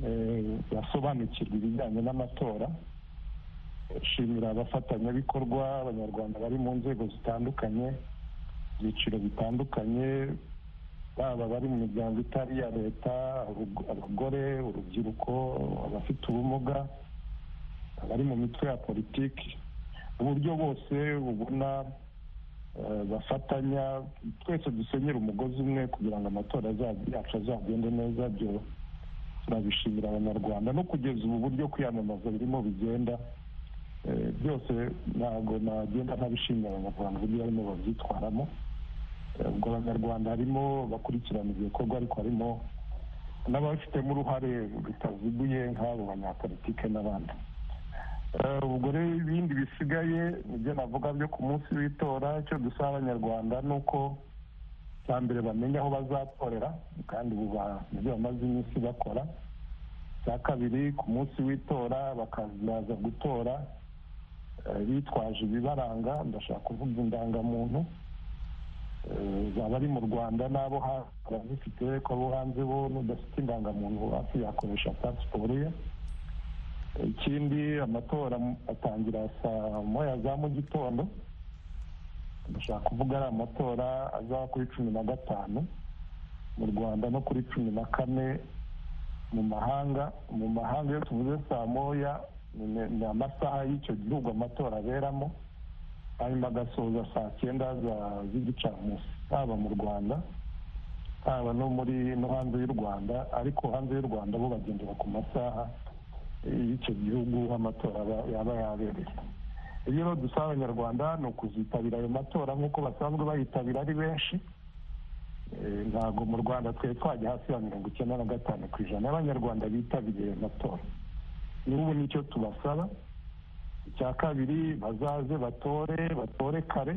eh, basobanukirwe ibijyanye n'amatora shimira abafatanyabikorwa abanyarwanda bari mu nzego zitandukanye ibyiciro bitandukanye baba bari mu miryango itari iya leta abag- abagore urubyiruko abafite ubumuga abari mu mitwe ya politiki uburyo bose bubona eh, bafatanya twese dusenyera umugozi umwe kugira ngo amatora azabe- yacu azagende neza byo turabishimira abanyarwanda no kugeza ubu buryo kwiyamamaza birimo bigenda eh, byose ntabwo nagenda ntabishimira abanyarwanda uburyo barimo babyitwaramo Eh, ubwo abanyarwanda harimo bakurikirana ibyo bikorwa ariko harimo n'ababifitemo uruhare rutaziguye nk'abo banyapolitike n'abandi Eh, ubwo rero ibindi bisigaye nibyo navuga byo ku munsi w'itora icyo dusaba abanyarwanda ni uko cya mbere bamenya aho bazatorera kandi ubu ba- nibyo bamaze iminsi bakora cya kabiri ku munsi w'itora bakazaza gutora eh, bitwaje ibibaranga ndashaka kuvuga indangamuntu eh, zaba ari mu rwanda n'abo hanze barazifite ko abo hanze bo n'udafite indangamuntu hafi yakoresha pasiporo ye ikindi amatora atangira saa moya za mu gitondo ndashaka kuvuga ari amatora azaba kuri cumi na gatanu mu rwanda no kuri cumi na kane mu mahanga mu mahanga iyo tuvuze saa moya ni amasaha y'icyo gihugu amatora aberamo hanyuma agasoza saa cyenda z'igicamunsi haba mu rwanda haba no muri no hanze y'u rwanda ariko hanze y'u rwanda bo bagendera ku masaha y'icyo gihugu amatora yaba yabereye iyo rero dusaba abanyarwanda ni ukuzitabira ayo matora nk'uko basanzwe bayitabira ari benshi ntabwo mu rwanda twari twajya hasi ya mirongo icyenda na gatanu ku ijana y'abanyarwanda bitabiriye amatora n'ubu nicyo tubasaba icya kabiri bazaze batore batore kare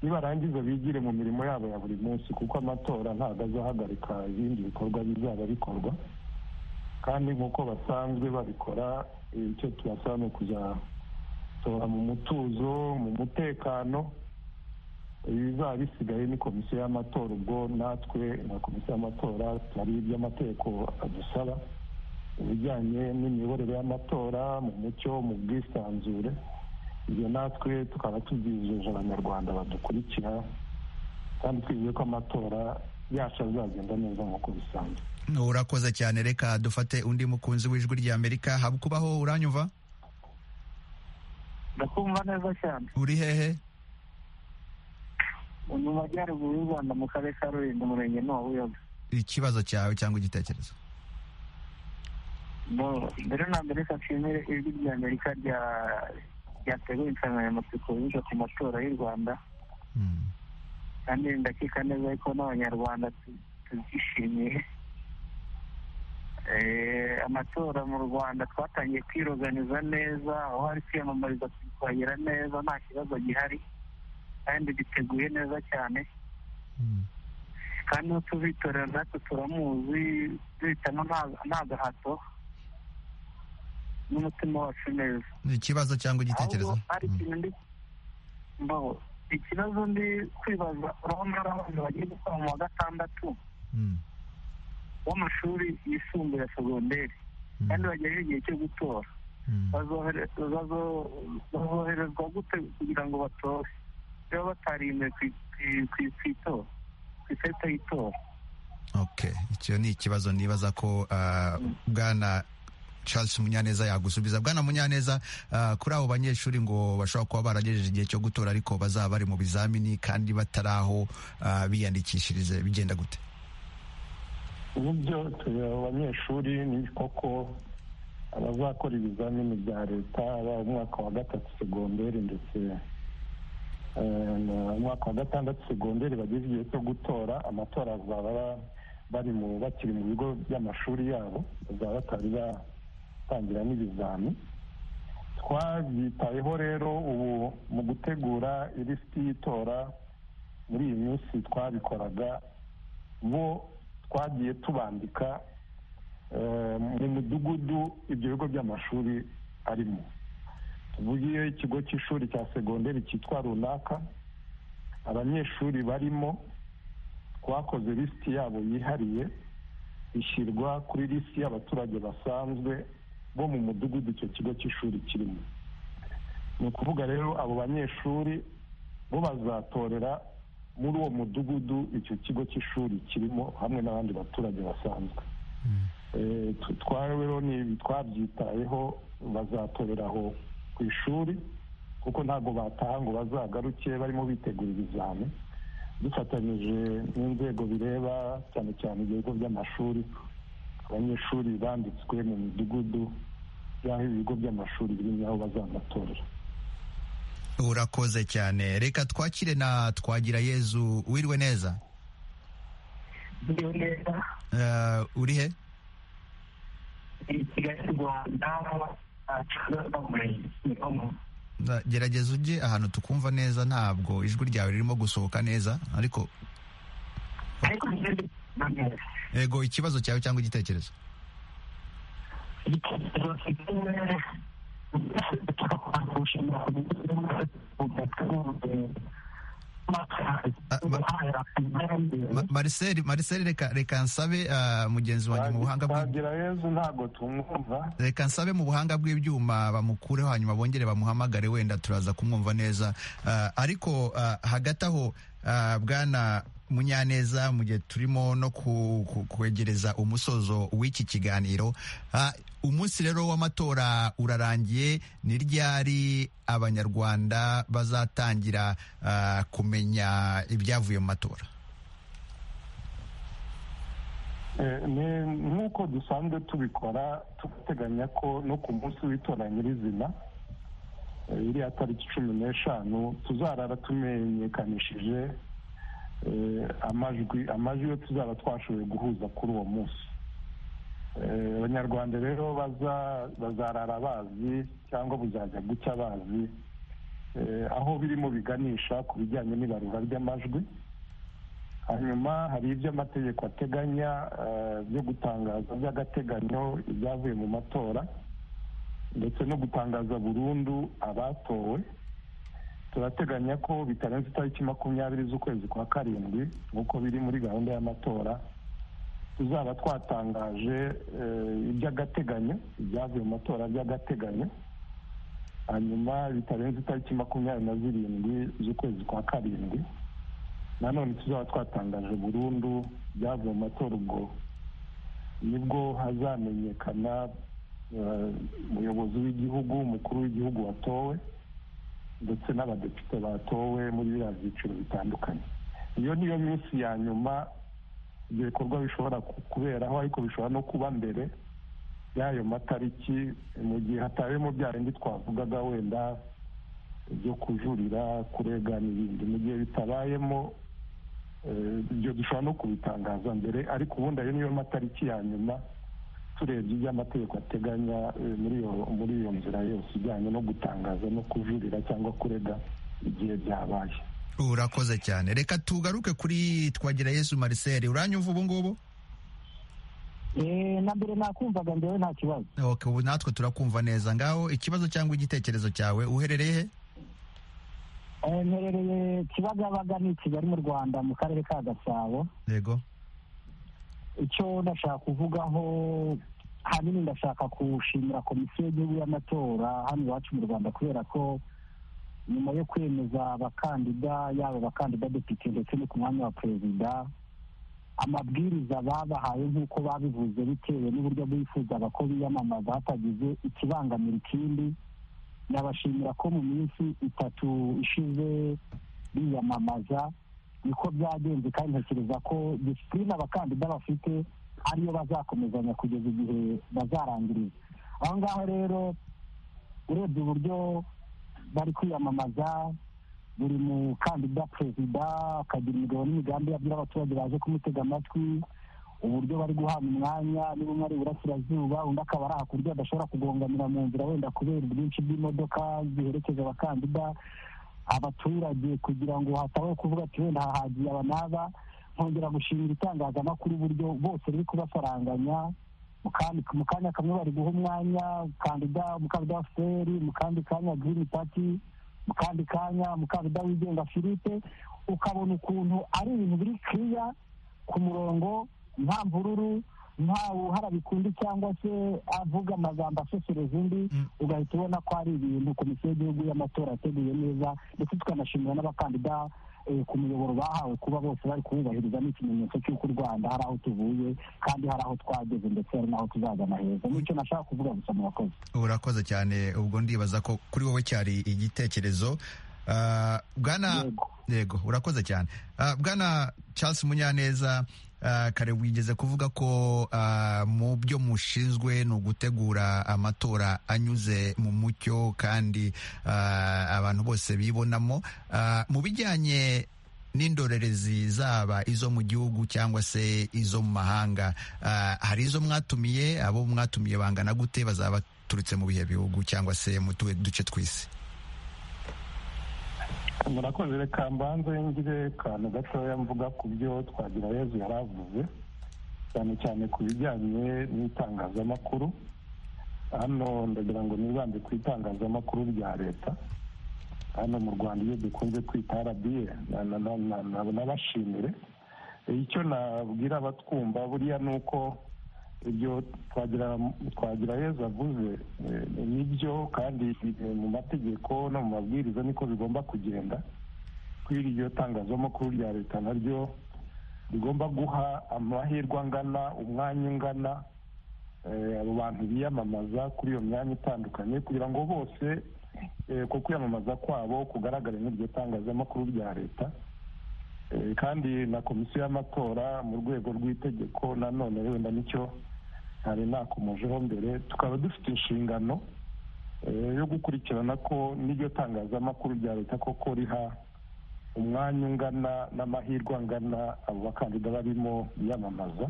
nibarangiza bigire mu mirimo yabo ya buri munsi kuko amatora ntabwo azahagarika ibindi bikorwa bizaba bikorwa kandi nk'uko basanzwe babikora icyo tubasaba ni ukuzatora mu mutuzo mu mutekano ibizaba bisigaye ni komisiyo y'amatora ubwo natwe na komisiyo y'amatora hari iby'amategeko adusaba ibijyanye n'imiyoborere y'amatora mu mucyo mu bwisanzure ibyo natwe tukaba tubyijeje abanyarwanda badukurikira kandi twizeye ko amatora yacu azagenda neza nk'uko bisanzwe urakoze cyane reka dufate undi mukunzi w'ijwi ry'amerika haba kubaho uranyumva ndakumva neza cyane uri hehe mu majyaruguru y'u rwanda mu karere ka rulindo umurenge ni wa buyoga ikibazo cyawe cyangwa igitekerezo mbere na mbere reka nshimire ijwi rya amerika ryateguye insanganyamatsiko yiga ku matora y'u rwanda kandi ndakeka neza ko n'abanyarwanda tubyishimiye amatora mu rwanda twatangiye kwiroganiza neza aho hari kwiyamamariza twitwagira neza nta kibazo gihari kandi giteguye neza cyane kandi uwo tuzitorera natwe turamuzi duhitamo nta gahato n'umutima wacu neza ni ikibazo cyangwa igitekerezo hari ikintu ndi mbaho ikibazo ndi kwibaza urabona ari abantu bagiye gukora mu wa gatandatu w'amashuri yisumbuye ya segonderi kandi bageraho igihe cyo gutora bazoherezwa gute kugira ngo batore baba batarinze ku itora ku ikarita y'itora icyo ni ikibazo nibaza ko bwana charles munyaneza yagusubiza bwana munyaneza kuri abo banyeshuri ngo bashobora kuba baragejeje igihe cyo gutora ariko bazaba bari mu bizamini kandi batari aho biyandikishirize bigenda gute ubu byo tureba abanyeshuri ni koko abazakora ibizamini bya leta yaba umwaka wa gatatu segonderi ndetse umwaka wa gatandatu segonderi bageze igihe cyo gutora amatora bazaba bari mu bakiri mu bigo by'amashuri yabo bazaba batari batangira n'ibizami twabyitayeho rero ubu mu gutegura ilisiti y'itora muri iyi minsi twabikoraga bo twagiye tubandika mu midugudu ibyo bigo by'amashuri arimo tuvugiye ikigo cy'ishuri cya segonderi cyitwa runaka abanyeshuri barimo twakoze lisiti yabo yihariye ishyirwa kuri lisiti y'abaturage basanzwe bo mu mudugudu icyo kigo cy'ishuri kirimo ni ukuvuga rero abo banyeshuri bo bazatorera muri uwo mudugudu icyo kigo cy'ishuri kirimo hamwe n'abandi baturage basanzwe rero twabyitayeho bazatorera aho ku ishuri kuko ntabwo bataha ngo bazagaruke barimo bitegura ibizami dufatanyije n'inzego bireba cyane cyane ibigo by'amashuri abanyeshuri banditswe mu midugudu y'aho ibigo by'amashuri birimo aho bazanatorera urakoze cyane reka twakire na twagira yezu wiriwe neza ndiwe neza uri he ni kigali rwanda acuruzwa muri gerageza ujye ahantu tukumva neza ntabwo ijwi ryawe ririmo gusohoka neza ariko ariko ndikuba neza ego ikibazo cyawe cyangwa igitekerezo igitekerezo mfite mariseri mariseri reka reka nsabe ah, mugenzi wanjye mu buhanga bw'ibyuma twagira yezu ntabwo tumwumva reka nsabe mu buhanga bw'ibyuma bamukureho hanyuma bongere bamuhamagare wenda turaza kumwumva neza Ah, ariko ah, hagati aho ah, bwana munyaneza mu gihe turimo no kwegereza umusozo w'iki kiganiro umunsi rero w'amatora urarangiye ni ryari abanyarwanda bazatangira kumenya ibyavuye mu matora nk'uko dusanzwe tubikora tugateganya ko no ku munsi w'itora nyirizina iriya tariki cumi n'eshanu tuzarara tumenyekanishije amajwi amajwi yo tuzaba twashoboye guhuza kuri uwo munsi abanyarwanda rero bazarara bazi cyangwa buzajya gucya bazi aho birimo biganisha ku bijyanye n'ibarura ry'amajwi hanyuma hari ibyo amategeko ateganya byo gutangaza by'agateganyo ibyavuye mu matora ndetse no gutangaza burundu abatowe turateganya ko bitarenze itariki makumyabiri z'ukwezi kwa karindwi nk'uko biri muri gahunda y'amatora tuzaba twatangaje iby'agateganyo ibyavuye mu matora by'agateganyo hanyuma bitarenze itariki makumyabiri na zirindwi z'ukwezi kwa karindwi nanone tuzaba twatangaje burundu ibyavuye mu matora ubwo nibwo hazamenyekana umuyobozi w'igihugu umukuru w'igihugu watowe ndetse n'abadepite batowe muri biriya byiciro bitandukanye iyo niyo minsi ya nyuma ibyo bikorwa bishobora kuberaho ariko bishobora no kuba mbere y'ayo matariki mu gihe hatabemo bya bindi twavugaga wenda byo kujurira kurega n'ibindi mu gihe bitabayemo ibyo dushobora no kubitangaza mbere ariko ubundi ayo niyo matariki ya nyuma turebye ibyo amategeko ateganya muri iyo nzira yose ijyanye no gutangaza no kujurira cyangwa kurega igihe byabaye urakoze cyane reka tugaruke kuri twagira yesu mariseri uranyumva ubu ngubu na mbere nakumvaga ngewe nta kibazo ubu natwe turakumva neza ngaho ikibazo cyangwa igitekerezo cyawe uherereye he mperereye kibagabaga ni kigali mu rwanda mu karere ka gasabo yego icyo ndashaka kuvugaho hanini ndashaka gushimira komisiyo y'igihugu y'amatora hano iwacu mu rwanda kubera ko nyuma yo kwemeza abakandida yaba abakandida depite ndetse no ku mwanya wa perezida amabwiriza babahaye nk'uko babivuze bitewe n'uburyo bifuzaga ko biyamamaza hatagize ikibangamira ikindi ndabashimira ko mu minsi itatu ishize biyamamaza niko byagenze kandi ntekereza ko disipurine abakandida bafite ariyo bazakomezanya kugeza igihe bazarangiriza aho ngaho rero urebye uburyo bari kwiyamamaza buri mukandida perezida akagira imigabo n'imigambi abwira abaturage baje kumutega amatwi uburyo bari guhabwa umwanya niba umwe ari iburasirazuba undi akaba ari aha ku buryo adashobora kugonganira mu nzira wenda kubera ubwinshi bw'imodoka ziherekeza abakandida abaturage kugira ngo hatabaho kuvuga ati wenda hahagiye aba n'aba nkongera gushimira itangazamakuru uburyo bose riri kubasaranganya mu kanya kamwe bari guha umwanya umukandida umukandida wa feri mu kandi kanya girini pati mu kandi kanya umukandida wigenga philippe ukabona ukuntu ari ibintu biri kiriya ku murongo nta mvururu nta wuhara bikundi cyangwa se avuga amagambo asesereza undi ugahita ubona ko ari ibintu komisiyo y'igihugu y'amatora yateguye neza ndetse tukanashimira n'abakandida ku muyoboro bahawe kuba bose bari kuwubahiriza ni ikimenyetso cy'uko u rwanda hari aho tuvuye kandi hari aho twageze ndetse hari n'aho tuzagana heza nicyo nashaka kuvuga gusa murakoze urakoze cyane ubwo ndibaza ko kuri wowe cyari igitekerezo bwana yego urakoze cyane bwana Charles munyaneza kare wigeze kuvuga ko mu byo mushinzwe ni ugutegura amatora anyuze mu mucyo kandi abantu bose bibonamo mu bijyanye n'indorerezi zaba izo mu gihugu cyangwa se izo mu mahanga hari izo mwatumiye abo mwatumiye bangana gute bazaba baturutse mu bihe bihugu cyangwa se mu duce tw'isi murakoze reka mbanze ngire akantu gatoya mvuga ku byo twagira yezu yari avuze cyane cyane ku bijyanye n'itangazamakuru hano ndagira ngo nibambe ku itangazamakuru rya leta hano mu rwanda iyo dukunze kwita arabiye nabashimire icyo nabwira abatwumva buriya ni uko ibyo twagira yezu avuze nibyo kandi mu mategeko no mu mabwiriza niko bigomba kugenda kuri iryo tangazamakuru rya leta naryo igomba guha amahirwe angana umwanya ungana abo bantu biyamamaza kuri iyo myanya itandukanye kugira ngo bose ku kwiyamamaza kwabo kugaragare nk'iryo tangazamakuru rya leta kandi na komisiyo y'amatora mu rwego rw'itegeko nanone wenda nicyo hari nakomojeho mbere tukaba dufite inshingano yo gukurikirana ko n'iryo tangazamakuru rya leta koko riha umwanya ungana n'amahirwe angana abo bakandida barimo biyamamaza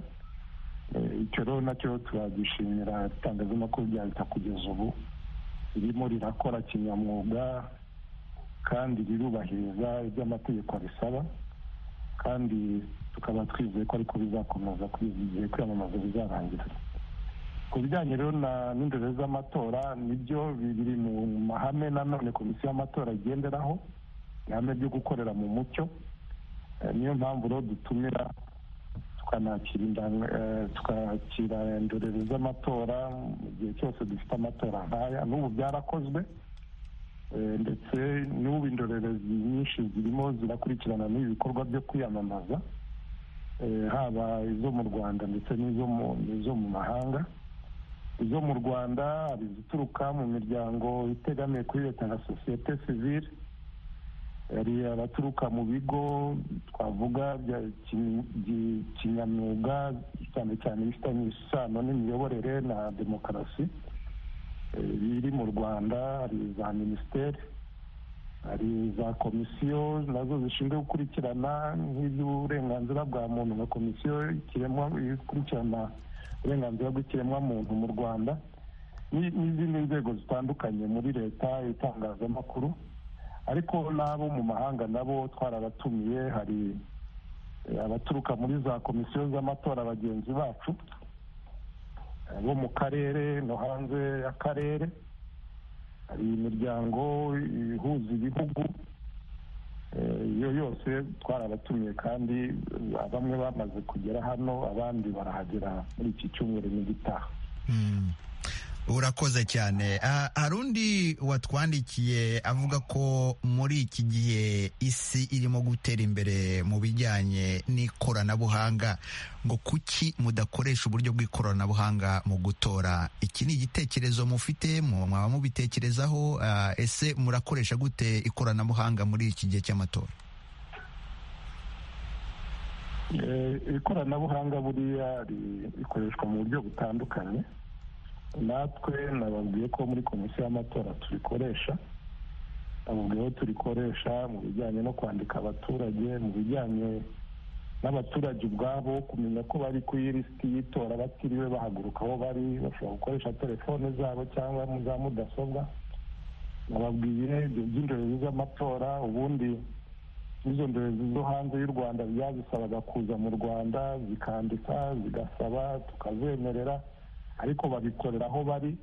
icyo rero nacyo turagishimira itangazamakuru rya leta kugeza ubu ririmo rirakora kinyamwuga kandi rirubahiriza ibyo amategeko abisaba kandi tukaba twizeye ko ariko bizakomeza kugeza igihe kwiyamamaza bizarangira ku bijyanye rero n'indoro z'amatora nibyo biri mu mahame nanone komisiyo y'amatora igenderaho ihame ryo gukorera mu mucyo niyo mpamvu rero dutumira tukakira indorerezi z'amatora mu gihe cyose dufite amatora nkaya n'ubu byarakozwe ndetse n'ubu indorerezi nyinshi zirimo zirakurikirana n'ibi bikorwa byo kwiyamamaza haba izo mu rwanda ndetse n'izo mu mahanga izo mu rwanda hari izituruka mu miryango itegamiye kuri leta na sosiyete sivire hari abaturuka mu bigo twavuga bya kinyamwuga cyane cyane ibifitanye isano n'imiyoborere na demokarasi biri mu rwanda hari za minisiteri hari za komisiyo nazo zishinzwe gukurikirana nk'iby'uburenganzira bwa muntu na komisiyo ikurikirana uburenganzira bw'ikiremwa muntu mu rwanda n'izindi nzego zitandukanye muri leta itangazamakuru ariko n'abo mu mahanga nabo twarabatumiye hari abaturuka muri za komisiyo z'amatora bagenzi bacu bo mu karere no hanze y'akarere hari imiryango ihuza ibihugu iyo yose twarabatumiye kandi bamwe bamaze kugera hano abandi barahagera muri iki cyumweru n'igitaha urakoze cyane hari undi watwandikiye avuga ko muri iki gihe isi irimo gutera imbere mu bijyanye n'ikoranabuhanga ngo kuki mudakoresha uburyo bw'ikoranabuhanga mu gutora iki ni igitekerezo mufite mwaba mubitekerezaho ese murakoresha gute ikoranabuhanga muri iki gihe cy'amatora ikoranabuhanga buriya rikoreshwa mu buryo butandukanye natwe nababwiye ko muri komisiyo y'amatora turikoresha nababwiye ko turikoresha mu bijyanye no kwandika abaturage mu bijyanye n'abaturage ubwabo kumenya ko bari ku ilisiti y'itora batiriwe bahaguruka aho bari bashobora gukoresha telefone zabo cyangwa za mudasobwa nababwiye ibyo by'indorerezi z'amatora ubundi izo ndorerezi zo hanze y'u rwanda byazisabaga kuza mu rwanda zikandika zigasaba tukazemerera ariko babikorera aho bari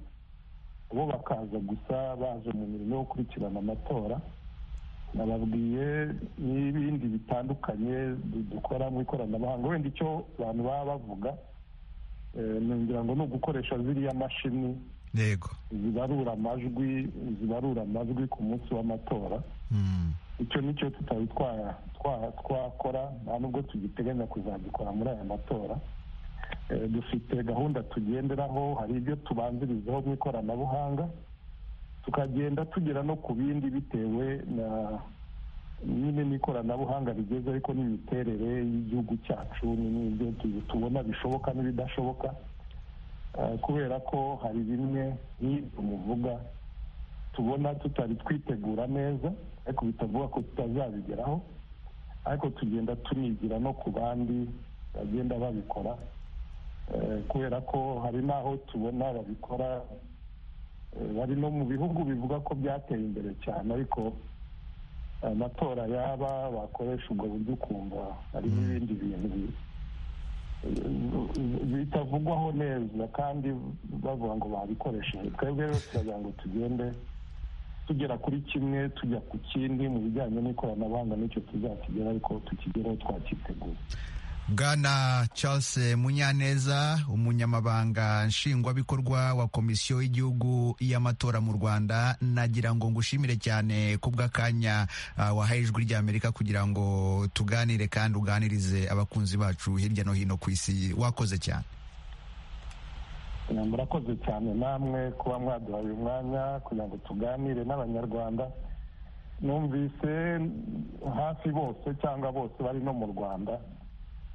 bo bakaza gusa baje mu mirimo yo gukurikirana amatora nababwiye n'ibindi bitandukanye dukora mu ikoranabuhanga wenda icyo abantu baba bavuga ngira ngo ni ugukoresha ziriya mashini zibarura amajwi zibarura amajwi ku munsi w'amatora icyo nicyo tutari twakora nta nubwo tugiteganya kuzagikora muri aya matora dufite gahunda tugenderaho hari ibyo tubanzirizaho mu ikoranabuhanga tukagenda tugera no ku bindi bitewe na nyine n'ikoranabuhanga rigeze ariko n'imiterere y'igihugu cyacu n'ibyo tubona bishoboka n'ibidashoboka kubera ko hari bimwe nk'ibyo muvuga tubona tutari twitegura neza ariko bitavuga ko tutazabigeraho ariko tugenda tunigira no ku bandi bagenda babikora kubera ko hari n'aho tubona babikora bari no mu bihugu bivuga ko byateye imbere cyane ariko amatora yaba bakoresha ubwo buryo ukumva hari n'ibindi bintu bitavugwaho neza kandi bavuga ngo babikoresheje twebwe rero turagira ngo tugende tugera kuri kimwe tujya ku kindi mu bijyanye n'ikoranabuhanga n'icyo tuzakigera ariko tukigereho twakiteguye bwana charles munyaneza umunyamabanga nshingwabikorwa wa komisiyo y'igihugu y'amatora mu rwanda nagira ngo ngushimire cyane ku bw'akanya uh, wahaye ijwi ry'amerika kugira ngo tuganire kandi uganirize abakunzi bacu hirya no hino ku isi wakoze cyane murakoze cyane namwe kuba mwaduhaye uyu mwanya kugira ngo tuganire n'abanyarwanda numvise hafi bose cyangwa bose bari no mu rwanda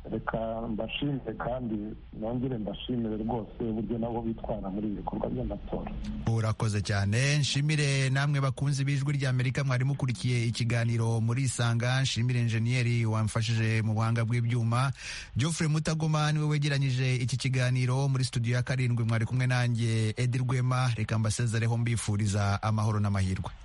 reka mbashimire kandi nongere mbashimire rwose uburyo nabo bitwara muri ibi bikorwa by'amatora urakoze cyane nshimire namwe bakunzi b'ijwi ry'amerika mwari mukurikiye ikiganiro muri isanga nshimire enjeniyeri wamfashije mu buhanga bw'ibyuma geoffrey mutagoma niwe wegeranyije iki kiganiro muri studio ya karindwi mwari kumwe nanjye edi rwema reka mbasezereho mbifuriza amahoro n'amahirwe